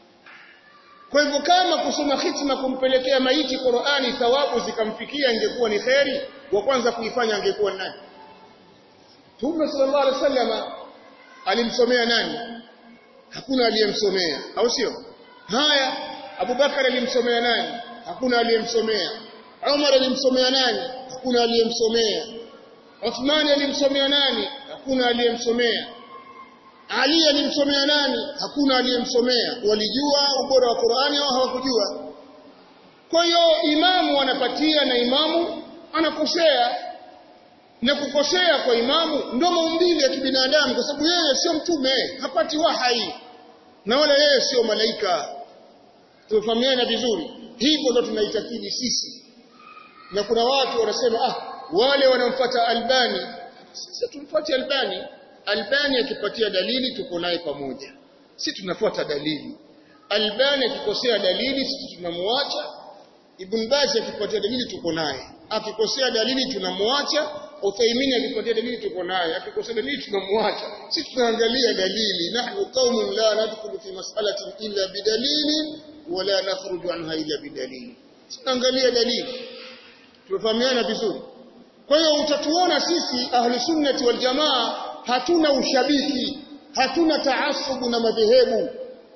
kwa hivyo kama kusoma khitma kumpelekea maiti Qur'ani thawabu zikamfikia ingekuwa ni kheri wa kwanza kuifanya angekuwa nani Mtume sallallahu alaihi wasallam alimsomea nani hakuna aliyemsomea au sio haya Abubakar alimsomea nani hakuna aliyemsomea Umar alimsomea nani hakuna aliyemsomea Uthman alimsomea nani hakuna aliyemsomea Ali alimsomea nani hakuna aliyemsomea walijua ubora wa Qur'ani au hawakujua kwa hiyo imamu anapatia na imamu anakosea na kukosea kwa imamu ndio maumbile ya kibinadamu kwa sababu yeye sio mtume hapati wahai na wala yeye sio malaika tufahamiana vizuri hivyo ndo tunaitakidi sisi na kuna watu wanasema ah wale wanamfuata Albani sisi tumfuate Albani Albani akipatia dalili tuko naye pamoja si tunafuata dalili Albani akikosea dalili sisi tunamwacha Ibn Baz akipatia dalili tuko naye akikosea dalili tunamwacha Uthaymeen akipatia dalili tuko naye akikosea dalili tunamwacha sisi tunaangalia dalili nahnu qaumun la nadkhulu fi mas'alatin illa bidalili wala nakhruju anha illa bidalili tunaangalia dalili tumefahamiana vizuri kwa hiyo utatuona sisi ahli sunnati wal jamaa hatuna ushabiki hatuna taasubu na madhehebu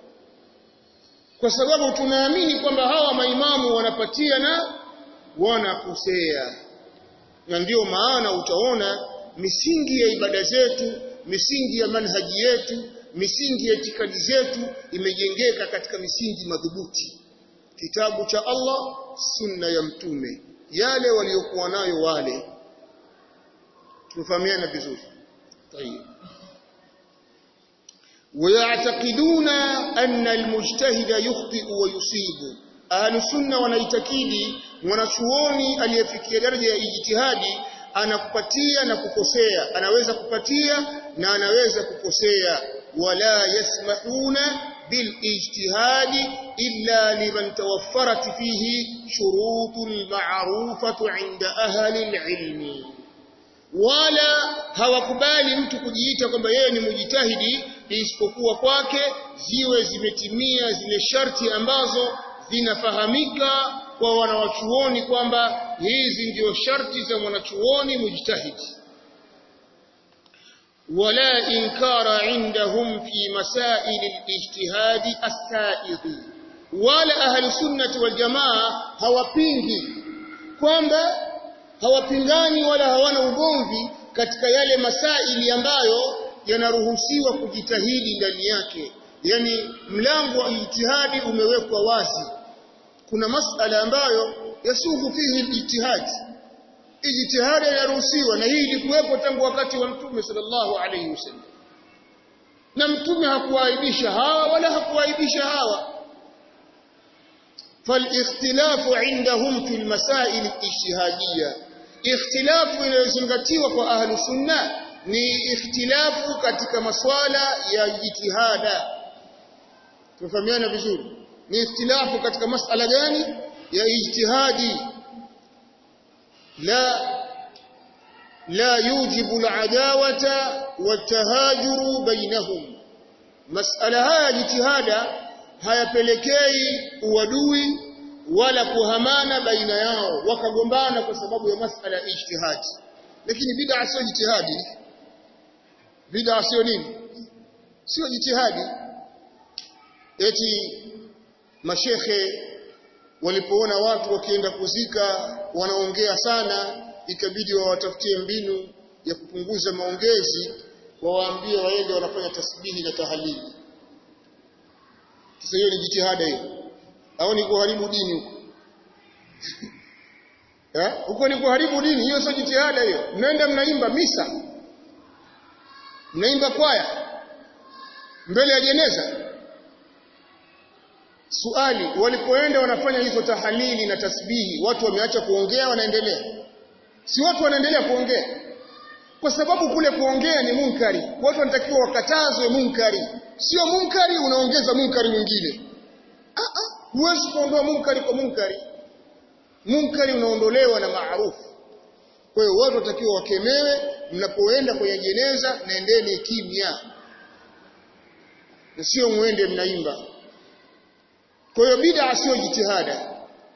kwa sababu tunaamini kwamba hawa maimamu wanapatia na wanakosea na ndio maana utaona misingi ya ibada zetu misingi ya manhaji yetu misingi ya itikadi zetu imejengeka katika misingi madhubuti kitabu cha Allah sunna ya mtume yale waliokuwa nayo wale tufahamiana vizuri طيب ويعتقدون أن المجتهد يخطئ ويصيب أهل السنة wanaitakidi mwanachuoni aliyefikia daraja ya ijtihadi anakupatia na kukosea anaweza kupatia na anaweza kukosea wala yasmahuna بالاجتهاد إلا لمن توفرت فيه شروط المعروفة عند أهل العلم wala hawakubali mtu kujiita kwamba yeye ni mujitahidi isipokuwa kwake ziwe zimetimia zile sharti ambazo zinafahamika kwa wanawachuoni kwamba hizi ndio sharti za mwanachuoni mujtahidi ولا إنكار عندهم في مسائل الاجتهاد السائغ ولا أهل السنة والجماعة hawapingi kwamba hawapingani wala hawana ugomvi katika yale masaili ambayo yanaruhusiwa kujitahidi ndani yake yani mlango wa ijtihadi umewekwa wazi kuna masala ambayo yasughu fihi ijtihadi ijtihadi inaruhusiwa na hii ilikuwepo tangu wakati wa mtume sallallahu alayhi wasallam na mtume hakuaibisha hawa wala hakuaibisha hawa فالاختلاف عندهم في المسائل الاجتهاديه اختلاف inayozingatiwa kwa ahlu sunna ni ikhtilafu katika maswala ya jitihada tufahamiana vizuri ni ikhtilafu katika masala gani ya ijtihadi لا لا يوجب العداوة والتهاجر بينهم مسألة هaya jitihada hayapelekei uadui wala kuhamana baina yao wakagombana kwa sababu ya masala ya ijtihadi lakini bid'a sio jitihadi bid'a sio nini sio jitihadi eti mashekhe walipoona watu wakienda kuzika wanaongea sana ikabidi wawatafutie mbinu ya kupunguza maongezi wawaambie waende wanafanya tasbihi na tahalili sasa hiyo ni jitihada hiyo au ni kuharibu dini huko eh huko ni kuharibu dini hiyo sio jitihada hiyo mnaenda mnaimba misa mnaimba kwaya mbele ya jeneza Suali, walipoenda wanafanya hizo tahalili na tasbihi, watu wameacha kuongea wanaendelea. Si watu wanaendelea kuongea. Kwa sababu kule kuongea ni munkari. Watu wanatakiwa wakatazwe munkari. Sio munkari unaongeza munkari mwingine. Ah ah, huwezi kuondoa munkari kwa munkari. Munkari unaondolewa na maarufu. Kwa hiyo watu watakiwa wakemewe mnapoenda kwenye jeneza naendeni kimya. Na sio muende mnaimba. Kwa hiyo bid'a sio jitihada.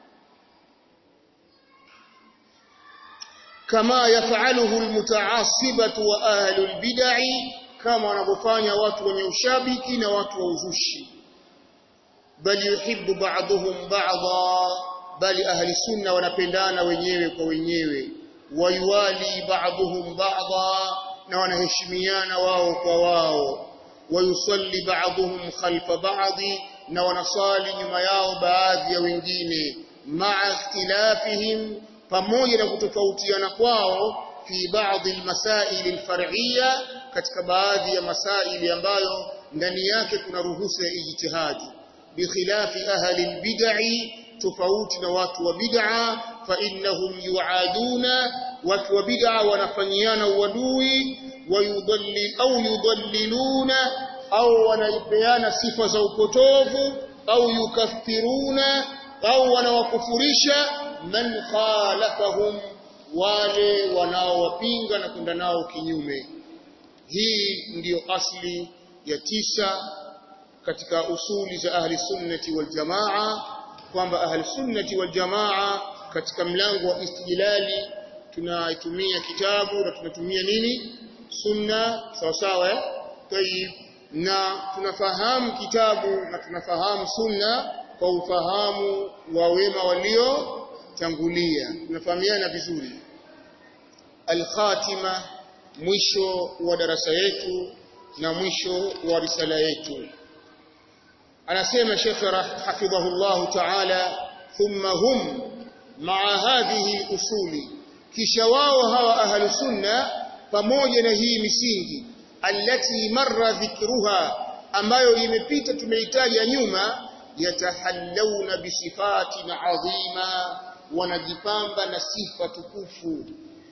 Kama yafaluhu almutaasibatu wa ahlu albid'i kama wanavyofanya watu wenye ushabiki na watu wa uzushi. Bali yuhibbu ba'dhum ba'dha bali ahli sunna wanapendana wenyewe kwa wenyewe. Wayuwali ba'dhum ba'dha na wanaheshimiana wao kwa wao. Wayusalli ba'dhum khalfa ba'dhi na wanasali nyuma yao baadhi ya wengine ma'a ikhtilafihim pamoja na kutofautiana kwao fi baadhi almasail alfar'iyya katika baadhi ya masaili ambayo ndani yake kuna ruhusa ya ijtihadi bikhilafi ahli albid'i tofauti na watu wa bid'a fa innahum yu'aduna watu wa bid'a wanafanyiana uadui wayudallil au yudalliluna au wanaipeana sifa za upotovu au yukaffiruna au wanawakufurisha man khalafahum wale wanaowapinga na kwenda nao kinyume hii ndiyo asli ya tisa katika usuli za ahli sunnati wal jamaa kwamba ahli sunnati wal jamaa katika mlango wa istijlali tunaitumia kitabu na tunatumia nini sunna sawa sawa eh tayib na tunafahamu kitabu na tunafahamu sunna kwa ufahamu wa wema waliotangulia tunafahamiana vizuri al-khatima mwisho wa darasa yetu na mwisho wa risala yetu anasema Sheikh hafidhahullah ta'ala thumma hum ma'a hadhihi usuli kisha wao hawa ahlu sunna pamoja na hii misingi allati marra dhikruha ambayo imepita tumeitaja nyuma yatahallawna bisifatin adhima wanajipamba na sifa tukufu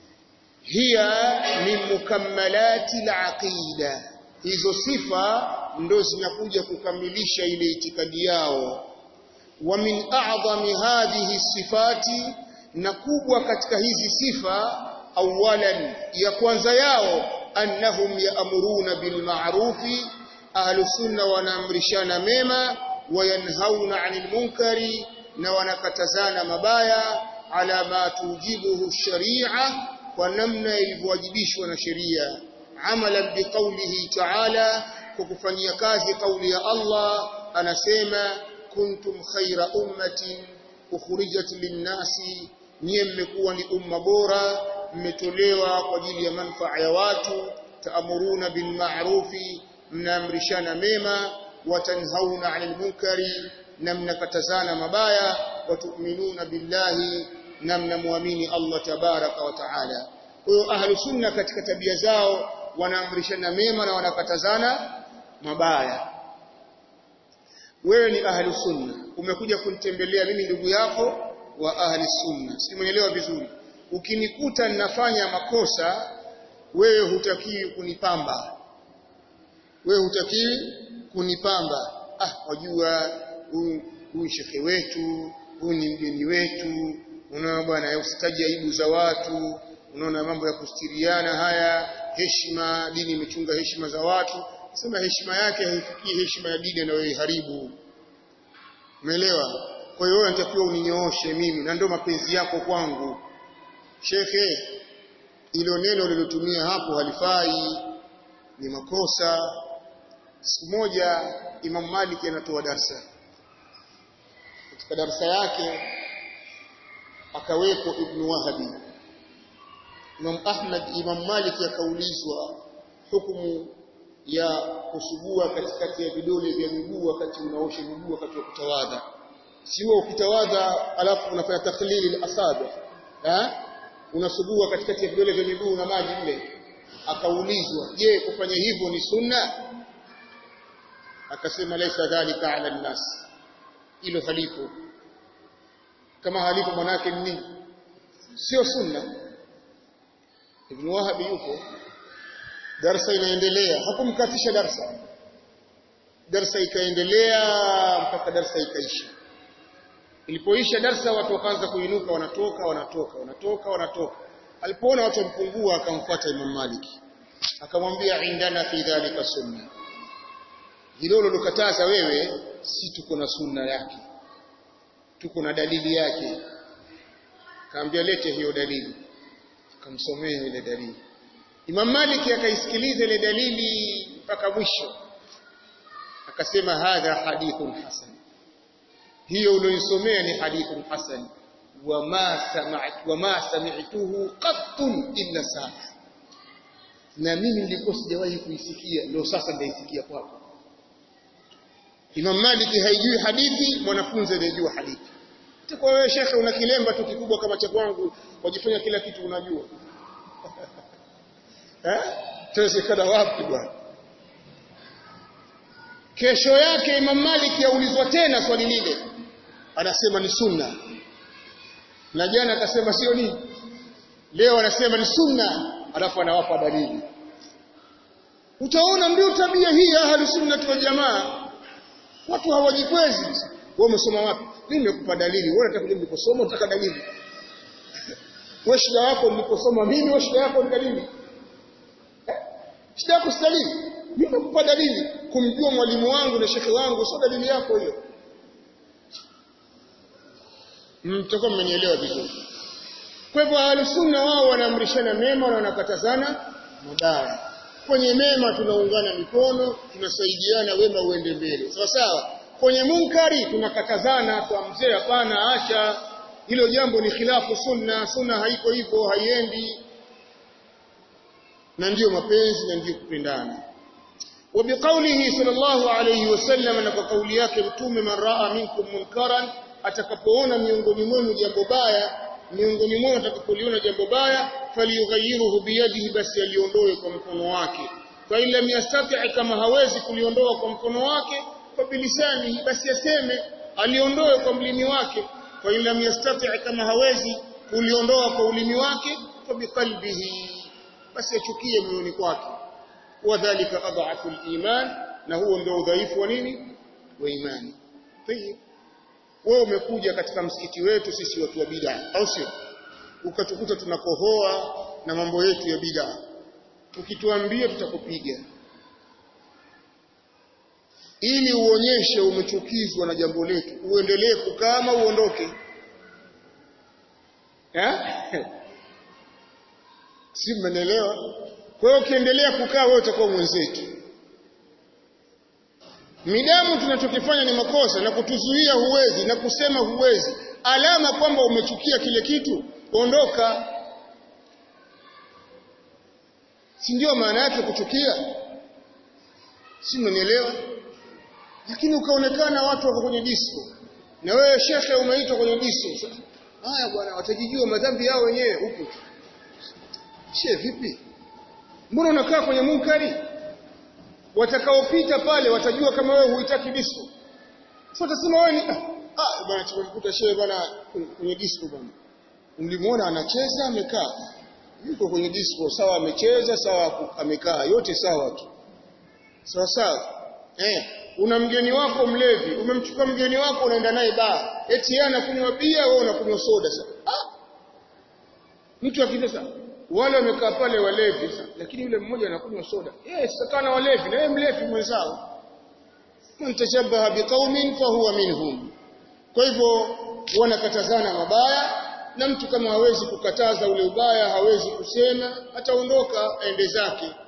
hiya min mukammalati alaqida hizo sifa ndo zinakuja kukamilisha ile itikadi yao wa min a'zami hadhihi sifati na kubwa katika hizi sifa awalan ya kwanza yao annahum ya'muruna bil ma'rufi ahlu sunna wanaamrishana mema wayanhauna 'anil munkari na wanakatazana mabaya ala ma tujibuhu sharia kwa namna ilivyowajibishwa na sheria amalan biqaulihi ta'ala kwa kufanyia kazi kauli ya Allah anasema kuntum khaira ummatin ukhrijat linnasi nyie mmekuwa ni umma bora mmetolewa kwa ajili ya manufaa ya watu taamuruna bil ma'rufi mnaamrishana mema watanhauna 'anil munkari na mnakatazana mabaya watu'minuna billahi na mnamwamini Allah tabaraka wa taala kwa hiyo ahlu sunna katika tabia zao wanaamrishana mema na wanakatazana mabaya wewe ni ahlu sunna umekuja kunitembelea mimi ndugu yako wa ahli sunna simuelewa vizuri ukinikuta ninafanya makosa wewe hutakiwi kunipamba wewe hutakiwi kunipamba ah wajua huyu shekhe wetu huyu ni mgeni wetu unaona bwana usitaji aibu za watu unaona mambo ya kustiriana haya heshima dini imechunga heshima za watu sema heshima yake haifikii heshima ya dini anayoiharibu umeelewa kwa hiyo wewe unatakiwa uninyooshe mimi na ndio mapenzi yako kwangu shekhe ilo neno lilotumia hapo halifai ni makosa siku moja Imam Malik anatoa darsa katika darsa yake akaweko Ibn Wahabi Imam Ahmad Imam Malik akaulizwa hukumu ya kusugua katikati ya vidole vya miguu wakati unaosha miguu wakati wa kutawadha sio ukitawadha alafu unafanya takhlili al-asabi eh unasugua katikati ya vidole vya miguu na maji mle akaulizwa je kufanya hivyo ni sunna akasema laisa dhalika ala nnas hilo halipo kama halipo manake ni nini sio sunna ibn wahab yupo darasa inaendelea hakumkatisha darasa darasa ikaendelea mpaka darasa ikaisha ilipoisha darasa watu wakaanza kuinuka wanatoka wanatoka wanatoka wanatoka alipoona watu wampungua akamfuata Imam Malik akamwambia indana fi dhalika sunna hilo lolokataza wewe si tuko na sunna yake tuko na dalili yake kaambia lete hiyo dalili akamsomea ile dalili Imam Malik akaisikiliza ile dalili mpaka mwisho akasema hadha hadithun hasan hiyo ulioisomea ni hadithun hasan wama sami'tu wama sami'tuhu qattun illa sasa na mimi nilikuwa sijawahi kuisikia ndio sasa ndaisikia kwako Imam Malik haijui hadithi mwanafunzi anajua hadithi kwa wewe shekhe una kilemba tu kikubwa kama cha kwangu wajifanya kila kitu unajua eh tawezekana wapi bwana kesho yake Imam Malik yaulizwa tena swali lile anasema ni sunna na jana akasema sio nini leo anasema ni sunna alafu anawapa dalili utaona ndio tabia hii ya ahli sunna wal jamaa watu hawajikwezi wewe umesoma wapi mimi nimekupa dalili wewe unataka niliposoma unataka dalili wewe shida yako niliposoma mimi wewe shida yako ni dalili eh? shida yako si dalili mimi nakupa dalili kumjua mwalimu wangu na shekhi wangu sio dalili yako hiyo mtakuwa mmenielewa vizuri kwa hivyo ahlusunna wao wanaamrishana mema na wanakatazana mabaya kwenye mema tunaungana mikono tunasaidiana wema uende mbele sawa sawa kwenye munkari tunakatazana kwa mzee hapana acha hilo jambo ni khilafu sunna sunna haiko hivyo haiendi na ndiyo mapenzi na ndiyo kupendana وبقوله صلى الله عليه وسلم na kwa kauli yake mtume man raa minkum munkaran atakapoona miongoni mwenu jambo baya miongoni mwenu atakapoliona jambo baya falyughayiruhu biyadihi basi aliondoe kwa mkono wake fa illa yastati kama hawezi kuliondoa kwa mkono wake kwa bilisani basi aseme aliondoe kwa mlimi wake fa illa yastati kama hawezi kuliondoa kwa ulimi wake kwa biqalbihi basi achukie moyoni kwake wadhālika adhafu al-iman na huo ndio udhaifu wa nini wa imani tayib wewe umekuja katika msikiti wetu sisi watu wa bid'a au sio ukatukuta tunakohoa na mambo yetu ya bid'a ukituambia tutakupiga ili uonyeshe umechukizwa na jambo letu uendelee kukama uondoke eh si mmenielewa kwa hiyo ukiendelea kukaa wewe utakuwa mwenzetu midamu tunachokifanya ni makosa na kutuzuia huwezi na kusema huwezi alama kwamba umechukia kile kitu ondoka si ndio maana yake kuchukia si mnanielewa lakini ukaonekana watu wako kwenye disco na wewe shekhe umeitwa kwenye disco haya bwana watajijua madhambi yao wenyewe huko she vipi mbona unakaa kwenye munkari watakaopita pale watajua kama wewe huitaki disco sasa utasema wewe ni ah bwana tumemkuta shehe bwana kwenye disco bwana mlimuona anacheza amekaa yuko kwenye disco sawa amecheza sawa amekaa yote sawa tu sawa sawa eh una mgeni wako mlevi umemchukua mgeni wako unaenda naye baa eti yeye anakunywa bia wewe unakunywa soda sasa ah mtu akija wale wamekaa pale walevi lakini yule mmoja anakunywa soda yeye sasa kana walevi na yeye mlevi mwenzao man tashabbaha biqaumin fahuwa minhum kwa hivyo wanakatazana mabaya na mtu kama hawezi kukataza ule ubaya hawezi kusema ataondoka aende zake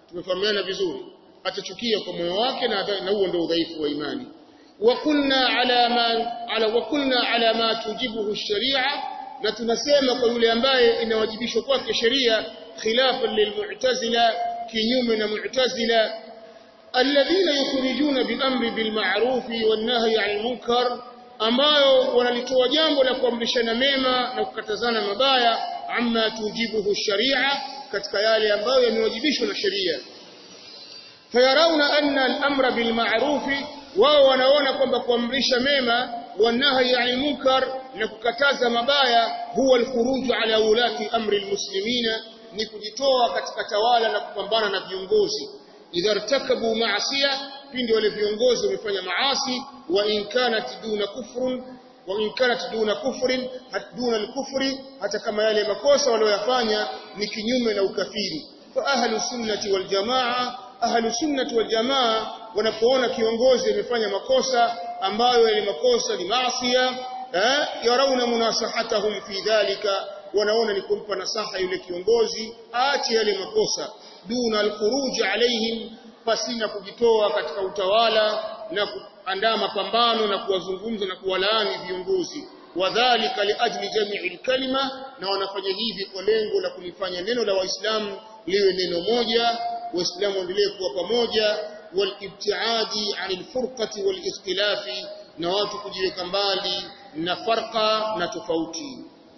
tumefahamiana vizuri atachukia kwa moyo wake na na huo ndio udhaifu wa imani wa kunna ala ma ala wa kunna ala ma tujibuhu sharia na tunasema kwa yule ambaye inawajibishwa kwake sheria khilafan lilmu'tazila kinyume na mu'tazila alladhina yukhrijuna bil-amri bil-ma'ruf wan-nahyi 'anil munkar ambayo wanalitoa jambo la kuamrishana mema na kukatazana mabaya amma tujibuhu sharia katika yale ambayo yamewajibishwa na sheria fayarauna anna al-amra bil ma'ruf wao wanaona kwamba kuamrisha mema wanahi yani munkar na kukataza mabaya huwa al-khuruj ala ulati amri al-muslimina ni kujitoa katika tawala na kupambana na viongozi idha irtakabu ma'asiya pindi wale viongozi wamefanya maasi wa in kanat duna kufrun wa in kanat duna kufrin duna al-kufri hata kama yale makosa waliyofanya ni kinyume na ukafiri fa ahlu sunnati wal jamaa ahlu sunnati wal jamaa wanapoona kiongozi amefanya makosa ambayo yale makosa ni maasiya eh yarauna munasahatahum fi dhalika wanaona ni kumpa nasaha yule kiongozi aache yale makosa duna al-khuruj alaihim pasina kujitoa katika utawala na kuandaa mapambano na kuwazungumza na kuwalaani viongozi wadhālika liajli jami'il kalima na wanafanya hivi kwa lengo la kulifanya neno la waislamu liwe neno moja waislamu waendelee kuwa pamoja walibtiadi anil furqati wal ikhtilafi na watu kujiweka mbali na farqa na tofauti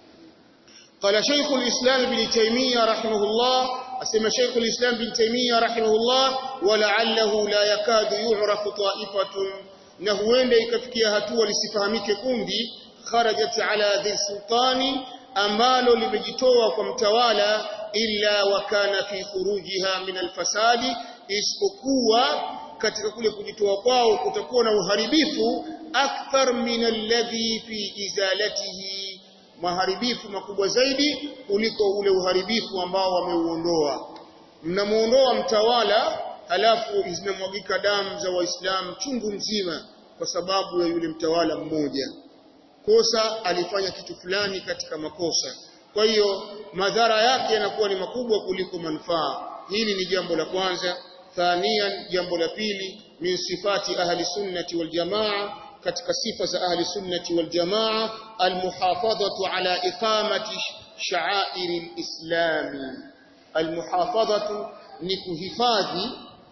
قال شيخ الإسلام بن تيمية رحمه الله أسمى شيخ الإسلام بن تيمية رحمه الله ولعله لا يكاد يعرف طائفة نهوين ikafikia hatua lisifahamike kundi kharajat ala dhi sultani ambalo limejitoa kwa mtawala illa wa kana fi khurujiha min alfasadi isipokuwa katika kule kujitoa kwao kutakuwa na uharibifu akthar min alladhi fi izalatihi maharibifu makubwa zaidi kuliko ule uharibifu ambao wameuondoa mnamuondoa mtawala halafu zinamwagika damu za waislamu chungu mzima kwa sababu ya yule mtawala mmoja kosa alifanya kitu fulani katika makosa kwa hiyo madhara yake yanakuwa ni makubwa kuliko manufaa hili ni jambo la kwanza thanian jambo la pili min sifati ahli sunnati wal jamaa katika sifa za ahli sunnati wal jamaa almuhafadhatu ala iqamati sha'airi alislami almuhafadhatu ni kuhifadhi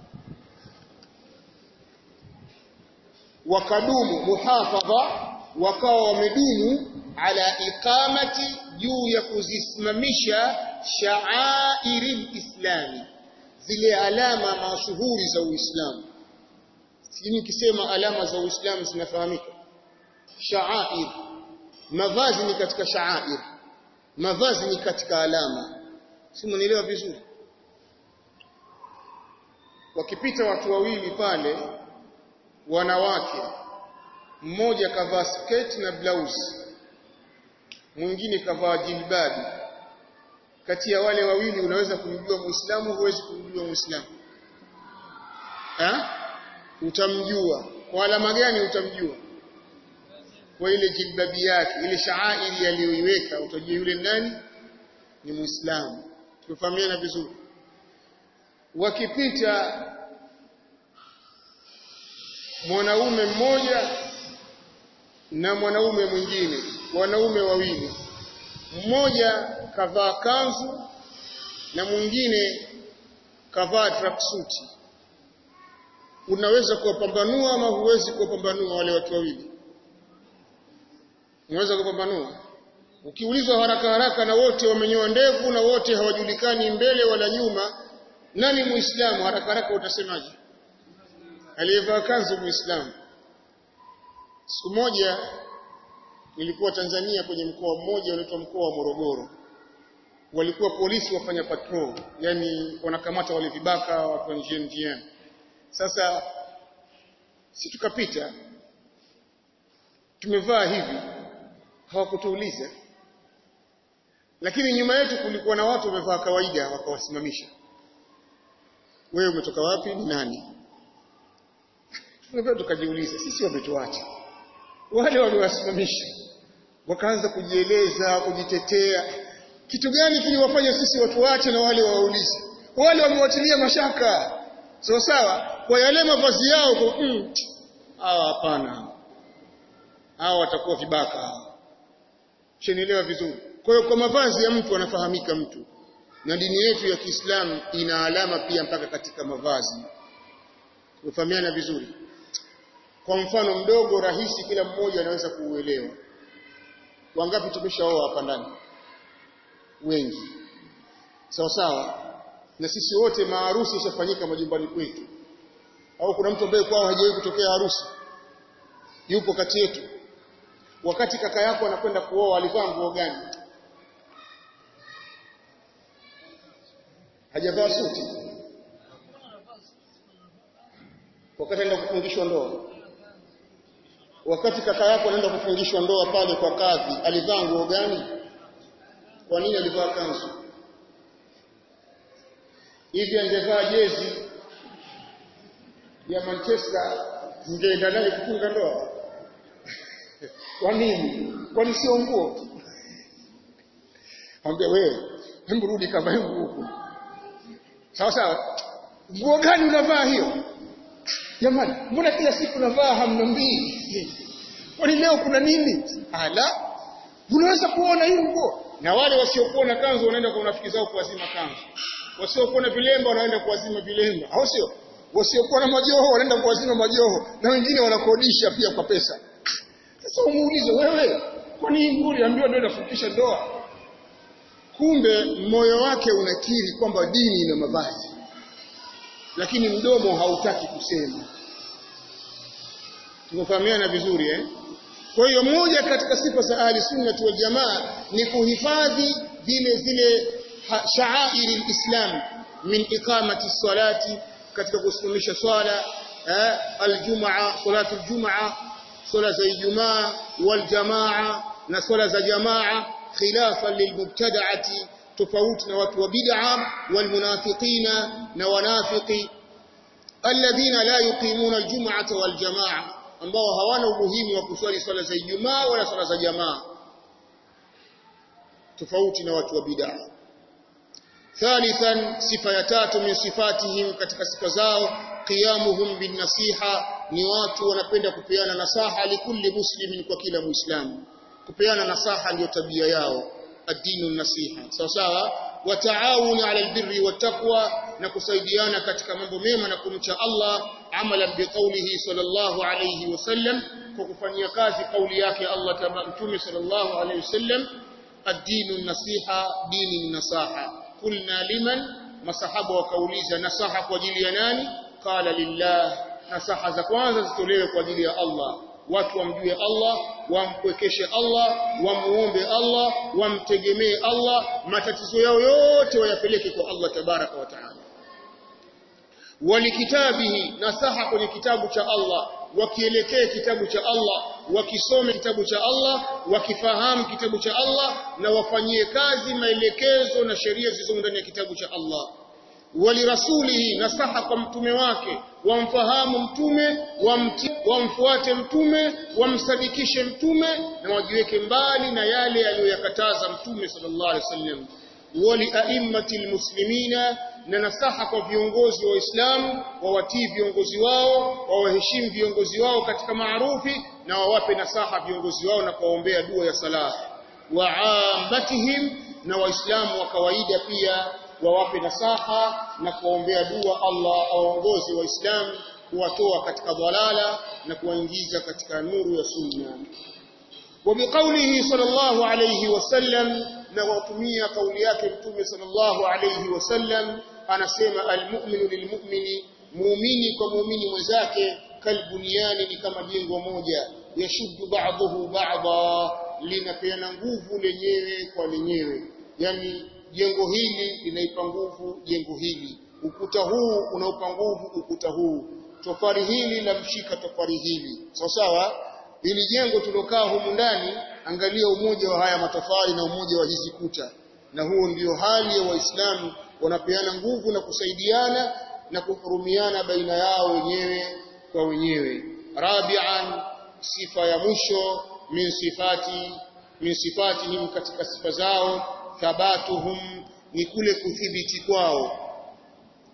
wakadumu muhafadha wakawa wamedumu ala iqamati juu ya kuzisimamisha sha'airi alislami zile alama mashuhuri za Uislamu sijui nikisema alama za Uislamu zinafahamika sha'air mavazi ni katika sha'air mavazi ni katika alama si mnielewa vizuri wakipita watu wawili pale wanawake mmoja kavaa sketi na blouse mwingine kavaa jilbabi kati ya wale wawili unaweza kumjua muislamu huwezi kumjua muislamu eh utamjua kwa alama gani utamjua kwa ile jilbabi yake ile shaairi aliyoiweka utajua yule nani ni muislamu tufahamiana vizuri wakipita mwanaume mmoja na mwanaume mwingine wanaume wawili mmoja kavaa kanzu na mwingine kavaa tracksuit unaweza kuwapambanua ama huwezi kuwapambanua wale watu wawili unaweza kupambanua ukiulizwa haraka haraka na wote wamenyoa ndevu na wote hawajulikani mbele wala nyuma nani muislamu haraka haraka utasemaje aliyevaa kanzu muislamu siku moja nilikuwa Tanzania kwenye mkoa mmoja unaitwa mkoa wa Morogoro walikuwa polisi wafanya patrol yani wanakamata wale vibaka watu wa njiani njiani sasa si tukapita tumevaa hivi hawakutuuliza lakini nyuma yetu kulikuwa na watu wamevaa kawaida wakawasimamisha wewe umetoka wapi ni nani tunapenda tukajiuliza sisi wametuacha wale waliwasimamisha wakaanza kujieleza kujitetea kitu gani kiliwafanya sisi watu wache na wale waulize wale wamewatilia mashaka sawa sawa kwa yale mavazi yao kwa mm, hawa hapana hawa watakuwa vibaka shenielewa vizuri kwa hiyo kwa mavazi ya mtu anafahamika mtu na dini yetu ya Kiislamu ina alama pia mpaka katika mavazi kufahamiana vizuri kwa mfano mdogo rahisi kila mmoja anaweza kuuelewa wangapi tumeshaoa hapa ndani wengi sawa sawa na sisi wote maharusi ishafanyika majumbani kwetu au kuna mtu ambaye kwao hajawahi kutokea harusi yupo kati yetu wakati kaka yako anakwenda kuoa alivaa nguo gani hajavaa suti wakati anaenda kufungishwa ndoa wakati kaka yako anaenda kufungishwa ndoa pale kwa kadhi alivaa nguo gani kwa nini alivaa kanzu hivi angevaa jezi ya Manchester mngeenda naye kufunga ndoa kwa nini kwani sio nguo ambia wewe hebu rudi kavae nguo huko sawa sawa nguo gani unavaa hiyo jamani mbona kila siku unavaa hamnombii kwani leo kuna nini ala unaweza kuona hii nguo na wale wasiokuwa na kanzu wanaenda kwa rafiki zao kuwazima kanzu wasiokuwa na vilemba wanaenda kuwazima vilemba au sio wasiokuwa na majoho wanaenda kuwazima majoho na wengine wanakodisha pia kwa pesa sasa umuulize wewe kwani hii nguo uliambiwa ndio inafupisha ndoa kumbe moyo wake unakiri kwamba dini ina mavazi lakini mdomo hautaki kusema tumefahamiana vizuri eh kwa hiyo moja katika sifa za ahli sunna wal jamaa ni kuhifadhi vile zile sha'airi alislam min iqamati salati katika kusimamisha swala eh aljumaa salatu aljumaa swala za ijumaa wal jamaa na swala za jamaa khilafan lilmubtada'ati tofauti na watu wa bid'a wal munafiqina na wanafiki alladhina la yuqimuna aljum'ata wal jamaa ambao hawana umuhimu wa kuswali swala za Ijumaa wala swala za jamaa tofauti na watu wa bid'a thalithan sifa ya tatu min sifatihim katika sifa zao qiyamuhum bin nasiha ni watu wanapenda kupeana nasaha likulli muslimin kwa kila muislamu kupeana nasaha ndio tabia yao ad-dinu nasiha sawa sawa wa taawun ala albirri wattaqwa na kusaidiana katika mambo mema na kumcha Allah amalan biqaulihi sallallahu alayhi wasallam kwa kufanyia kazi kauli yake Allah mtume sallallahu alayhi wasallam ad-dinu nasiha dini nasaha kulna liman masahaba wakauliza nasaha kwa ajili ya nani qala lillah nasaha za kwanza zitolewe kwa ajili ya Allah watu wamjue Allah wampwekeshe Allah wamuombe Allah wamtegemee Allah matatizo yao yote wayapeleke kwa Allah tabaraka wa taala walikitabihi nasaha kwenye kitabu cha Allah wakielekee kitabu cha Allah wakisome kitabu cha Allah wakifahamu kitabu cha Allah na wafanyie kazi maelekezo na sheria zilizo ndani ya kitabu cha Allah walirasulihi nasaha kwa mtume wake wamfahamu mtume wamti, wamfuate mtume wamsadikishe mtume na wajiweke mbali na yale aliyoyakataza mtume sallallahu alaihi wasallam wali a'immati almuslimina na nasaha kwa viongozi wa Uislamu wawatii viongozi wao wawaheshimu viongozi wao katika maarufi na wawape nasaha viongozi wao na kuwaombea dua ya salah wa ammatihim na waislamu wa kawaida pia wawape nasaha na kuwaombea dua Allah aongoze waislamu kuwatoa katika dhalala na kuwaingiza katika nuru ya sunna وبقوله صلى الله عليه وسلم نواتميا قولي yake mtume صلى الله عليه وسلم anasema almu'minu lilmu'mini muumini kwa muumini mwenzake kalbuniani ni kama jengo moja yashuddu ba'dahu ba'dha linapeana nguvu lenyewe kwa lenyewe yani jengo hili linaipa nguvu jengo hili ukuta huu unaupa nguvu ukuta huu tofari hili la mshika tofari hili sawa sawa ili jengo tulokaa humu ndani angalia umoja wa haya matofali na umoja wa hizi kuta na huo ndio hali ya waislamu wanapeana nguvu na kusaidiana na kuhurumiana baina yao wenyewe kwa wenyewe rabi'an sifa ya mwisho min sifati min sifatihim katika sifa zao thabatuhum ni kule kuthibiti kwao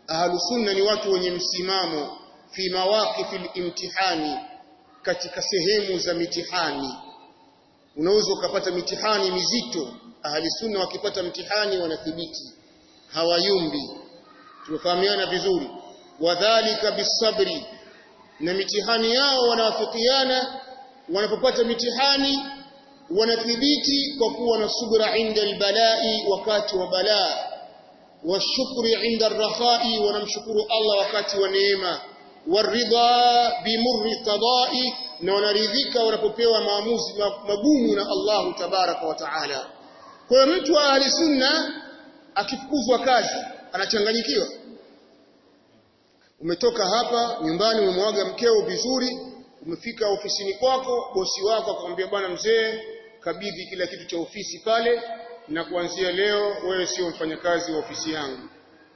ahlu sunna ni watu wenye msimamo fi mawaqifil imtihani katika sehemu za mitihani unaweza ukapata mitihani mizito ahli sunna wakipata mtihani wanathibiti hawayumbi tumefahamiana vizuri wadhālika bisabri na mitihani yao wanawafikiana wanapopata mitihani wanathibiti kwa kuwa na subra inda albalai wakati wa balaa washukri inda arrakhai wanamshukuru Allah wakati wa neema waridha bimurri qada'i na wanaridhika wanapopewa maamuzi magumu na Allahu tabaraka wa taala kwa hiyo mtu wa ahli sunna akifukuzwa kazi anachanganyikiwa umetoka hapa nyumbani umemwaga mkeo vizuri umefika ofisini kwako bosi wako akamwambia bwana mzee kabidhi kila kitu cha ofisi pale na kuanzia leo wewe sio mfanyakazi wa ofisi yangu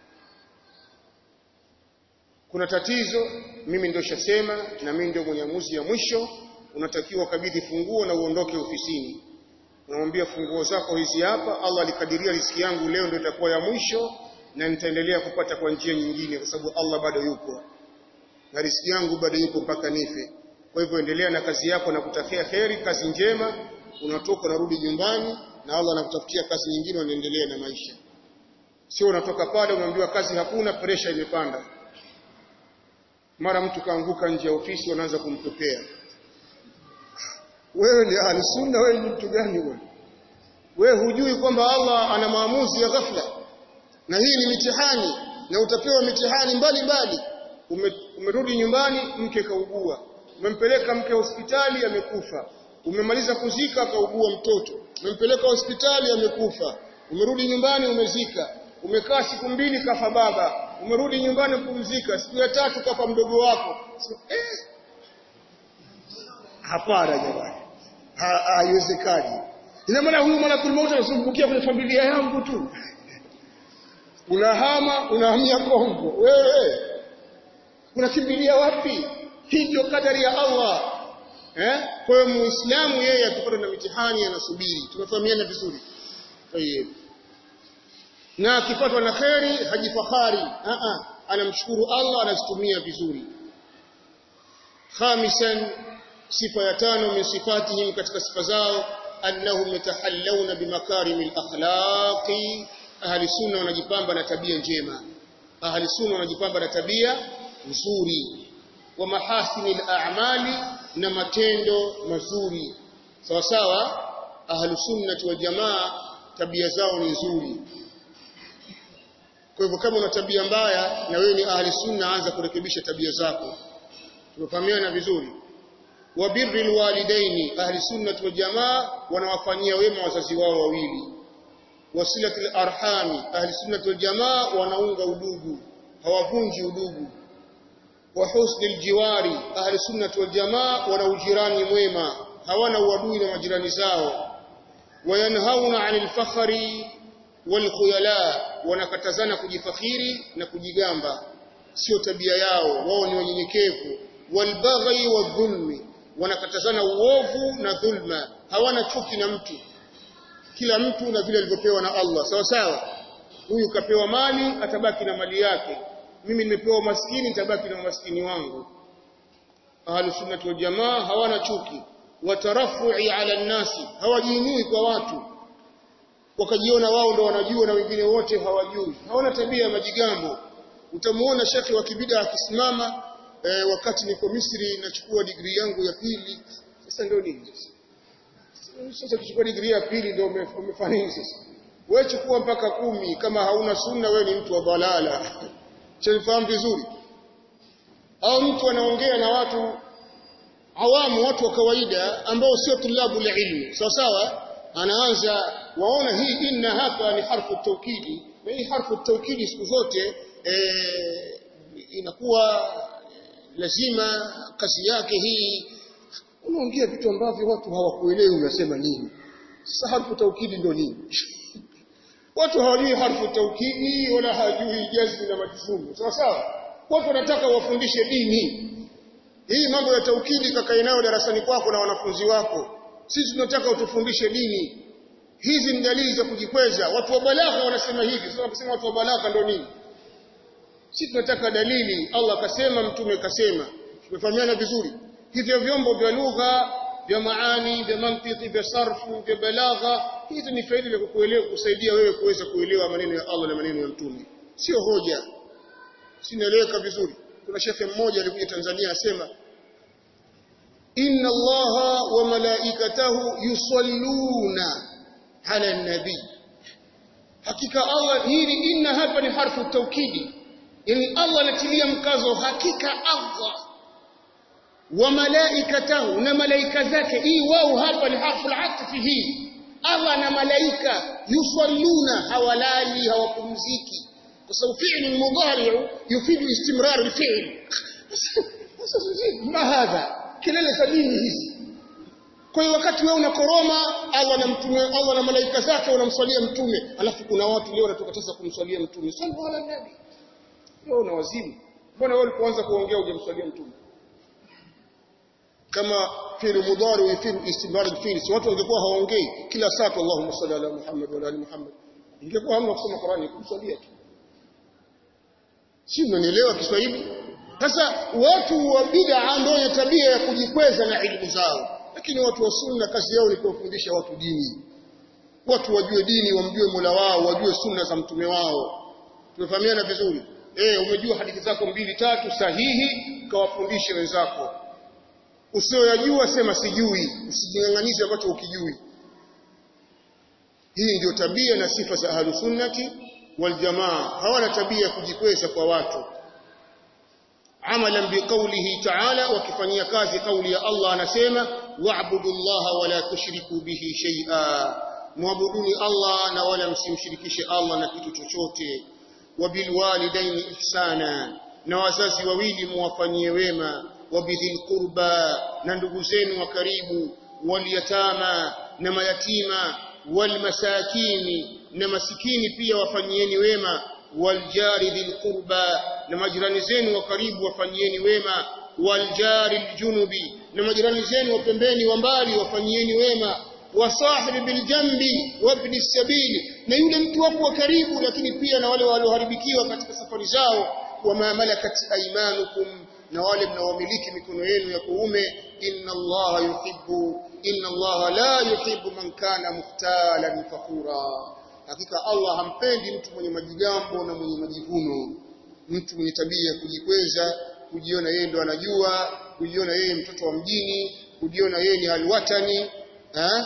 kuna tatizo mimi ndio shasema na mimi ndio mwenyamuzi ya mwisho unatakiwa kabidhi funguo na uondoke ofisini unamwambia funguo zako hizi hapa Allah alikadiria riziki yangu leo ndio itakuwa ya mwisho na nitaendelea kupata kwa njia nyingine kwa sababu Allah bado yupo na riziki yangu bado yupo mpaka nife kwa hivyo endelea na kazi yako na kutakia kheri kazi njema unatoka unarudi nyumbani na Allah anakutafutia kazi nyingine unaendelea na maisha sio unatoka pale unaambiwa kazi hakuna pressure imepanda mara mtu kaanguka nje ya ofisi wanaanza kumpepea wewe ni ahli sunna wewe ni mtu gani wewe wewe hujui kwamba Allah ana maamuzi ya ghafla na hii ni mitihani na utapewa mitihani mbalimbali Ume, umerudi nyumbani mke kaugua umempeleka mke hospitali amekufa umemaliza kuzika akaugua mtoto umempeleka hospitali amekufa umerudi nyumbani umezika umekaa siku mbili kafa baba umerudi nyumbani kupumzika siku ya tatu kafa mdogo wako siku, eh. hapana jamani haiwezekani ina maana huyu malakul mauti anasumbukia kwenye familia yangu tu unahama unahamia Kongo wewe unakimbilia wapi hii ndio kadari ya Allah eh kwa hiyo muislamu yeye akipata na mitihani anasubiri tumefahamiana vizuri tayeb na akipatwa na kheri hajifahari a a anamshukuru Allah anazitumia vizuri khamisan sifa ya tano min sifatihim katika sifa zao annahum yatahallawna bimakarimil akhlaqi ahli sunna wanajipamba na tabia njema ahli sunna wanajipamba na tabia nzuri wa mahasinil a'mali na matendo mazuri sawa sawa ahli sunna wal jamaa tabia zao ni nzuri kwa hivyo kama una tabia mbaya na wewe ni ahli sunna anza kurekebisha tabia zako tumefahamiana vizuri wa birril walidaini ahli sunna wal jamaa wanawafanyia wema wazazi wao wawili wasilatul arhami ahli sunna wal jamaa wanaunga udugu hawavunji udugu wa husnil jiwari ahli sunna wal jamaa wana ujirani mwema hawana uadui na majirani zao wayanhauna 'anil fakhri wal khuyala wanakatazana kujifakhiri na kujigamba sio tabia yao wao ni wanyenyekevu wal baghi wadhulmi wanakatazana uovu na dhulma hawana chuki na mtu kila mtu na vile alivyopewa na Allah sawa sawa huyu kapewa mali atabaki na mali yake mimi nimepewa maskini nitabaki na maskini wangu ahlus sunnah wal jamaa hawana chuki watarafu'i ala nasi hawajiinui kwa watu wakajiona wao ndo wanajua na wengine wote hawajui hawana tabia ya majigambo utamuona shekhi wa kibida akisimama e, wakati niko Misri nachukua digrii yangu ya pili sasa ndio nini sasa kuchukua digrii ya pili ndio umefanya nini sasa wewe chukua mpaka kumi kama hauna sunna wewe ni mtu wa balala chanifahamu vizuri au mtu anaongea na watu awamu watu wa kawaida ambao sio tulabu la ilmu sawa sawa anaanza waona hii inna hapa ni harfu taukidi na hii harfu taukidi siku zote e, inakuwa lazima kazi yake hii unaongea vitu ambavyo watu hawakuelewi unasema nini sasa harfu taukidi ndio nini watu hawajui harfu taukidi wala hawajui jazmi na majzumu sawa sawa watu wanataka wafundishe dini hii mambo ya taukidi kakae nayo darasani kwako na wanafunzi wako sisi tunataka utufundishe dini hizi ni dalili za kujikweza watu wa balagha wanasema hivi sasa kusema watu wa balagha ndio nini si tunataka dalili Allah akasema mtume kasema tumefahamiana vizuri hivyo vyombo vya lugha vya maani vya mantiki vya sarfu vya balagha hizi ni faida ya kukuelewa kusaidia wewe kuweza kuelewa maneno ya Allah na maneno ya mtume sio hoja sinaeleweka vizuri kuna shekhe mmoja alikuja Tanzania asema inna allaha wa malaikatahu yusalluna ala nabi hakika Allah hili inna hapa ni harfu taukidi yani Allah anatilia mkazo hakika Allah wa malaikatahu na malaika zake hii wao hapa ni harfu al-atfi hii Allah na malaika yusalluna hawalali hawapumziki kwa sababu fi'l mudhari yufidu istimrar al-fi'l ma hadha kelele za dini hizi kwa hiyo wakati wewe unakoroma Allah na mtume Allah na malaika zake wanamswalia mtume alafu kuna watu leo wanatukataza kumswalia mtume sallallahu alaihi nabi wewe una wazimu mbona wewe ulipoanza kuongea hujamswalia mtume kama fi'l mudhari wa fi'l istimrar al-fi'l si watu wangekuwa hawaongei kila saa Allahumma salli ala Muhammad wa ala ali Muhammad ingekuwa hamna kusoma Qur'ani kumswalia tu si unanielewa Kiswahili sasa watu wa bid'a ndio wenye tabia ya kujikweza na elimu zao lakini watu wa sunna kazi yao ni kuwafundisha watu dini watu wajue dini wamjue Mola wao wajue sunna za mtume wao tumefahamiana vizuri eh umejua hadithi zako mbili tatu sahihi kawafundishe wenzako usioyajua sema sijui usijingang'anize ambacho ukijui hii ndio tabia na sifa za ahlus sunnati wal jamaa hawana tabia ya kujikweza kwa watu amalan biqaulihi ta'ala wakifanyia kazi kauli ya Allah anasema wa'budu Allah wala tushriku bihi shay'a muabuduni Allah na wala msimshirikishe Allah na kitu chochote wabilwalidaini ihsana na wazazi wawili muwafanyie wema wabidhil qurba na ndugu zenu wa karibu walyatama na mayatima walmasakini na masikini pia wafanyieni wema waljari dhil qurba na majirani zenu wa karibu wafanyieni wema waljari aljunubi na majirani zenu wa pembeni wa mbali wafanyieni wema wasahibi biljambi wabni sabili na yule mtu wako wa karibu lakini pia na wale walioharibikiwa katika safari zao wama malakat aymanukum na wale mnaomiliki mikono yenu ya kuume inna allaha yuhibbu inna allaha la yuhibbu man kana muhtalan fakhura hakika Allah hampendi mtu mwenye majigambo na mwenye majivuno mtu mwenye tabia ya kujikweza kujiona yeye ndo anajua kujiona yeye mtoto wa mjini kujiona yeye ni alwatani eh?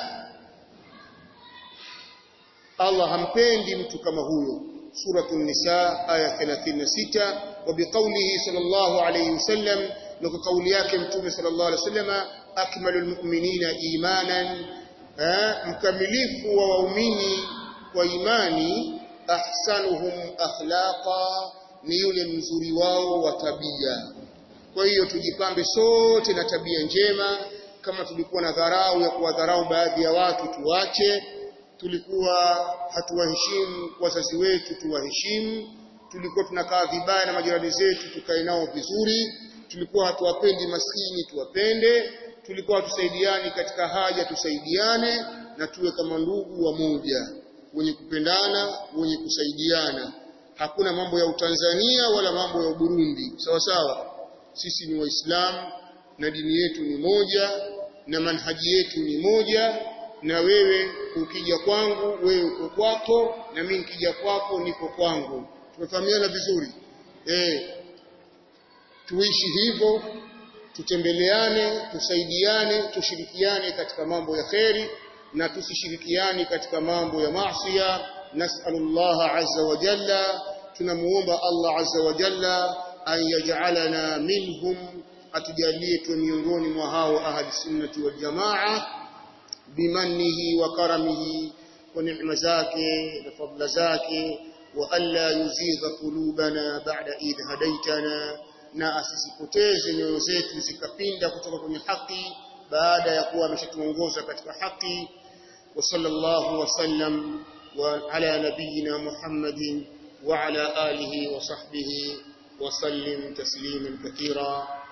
Allah hampendi mtu kama huyo suratul nisa aya 36 wa biqaulihi sallallahu alayhi wasallam na kwa kauli yake mtume sallallahu alayhi wasallam akmalul mu'minina imanan eh? mkamilifu wa waumini kwa imani ahsanuhum akhlaqa ni yule mzuri wao wa tabia kwa hiyo tujipambe sote na tabia njema kama tulikuwa na dharau ya kuwadharau baadhi ya watu tuache tulikuwa hatuwaheshimu wazazi wetu tuwaheshimu tulikuwa tunakaa vibaya na majirani zetu tukae nao vizuri tulikuwa hatuwapendi maskini tuwapende tulikuwa hatusaidiani katika haja tusaidiane na tuwe kama ndugu wa moja wenye kupendana wenye kusaidiana hakuna mambo ya utanzania wala mambo ya Burundi sawa sawa sisi ni waislamu na dini yetu ni moja na manhaji yetu ni moja na wewe ukija kwangu wewe uko kwako na mimi nikija kwako niko kwangu tumefahamiana vizuri eh tuishi hivyo tutembeleane tusaidiane tushirikiane katika mambo ya kheri na tusishirikiane katika mambo ya maasiya nas'alullah azza wa jalla tunamuomba Allah azza wa jalla an yaj'alana minhum atujalie tu miongoni mwa hao ahli sunnati wal jamaa bimanihi wa karamihi wa neema zake na fadla zake wa alla yuzigha qulubana ba'da idh hadaitana na asisipoteze nyoyo zetu zikapinda kutoka kwenye haki baada ya kuwa ameshatuongoza katika haki wa sallallahu wasallam wa ala nabiyyina Muhammadin wa ala alihi wa sahbihi wa sallim tasliman kathira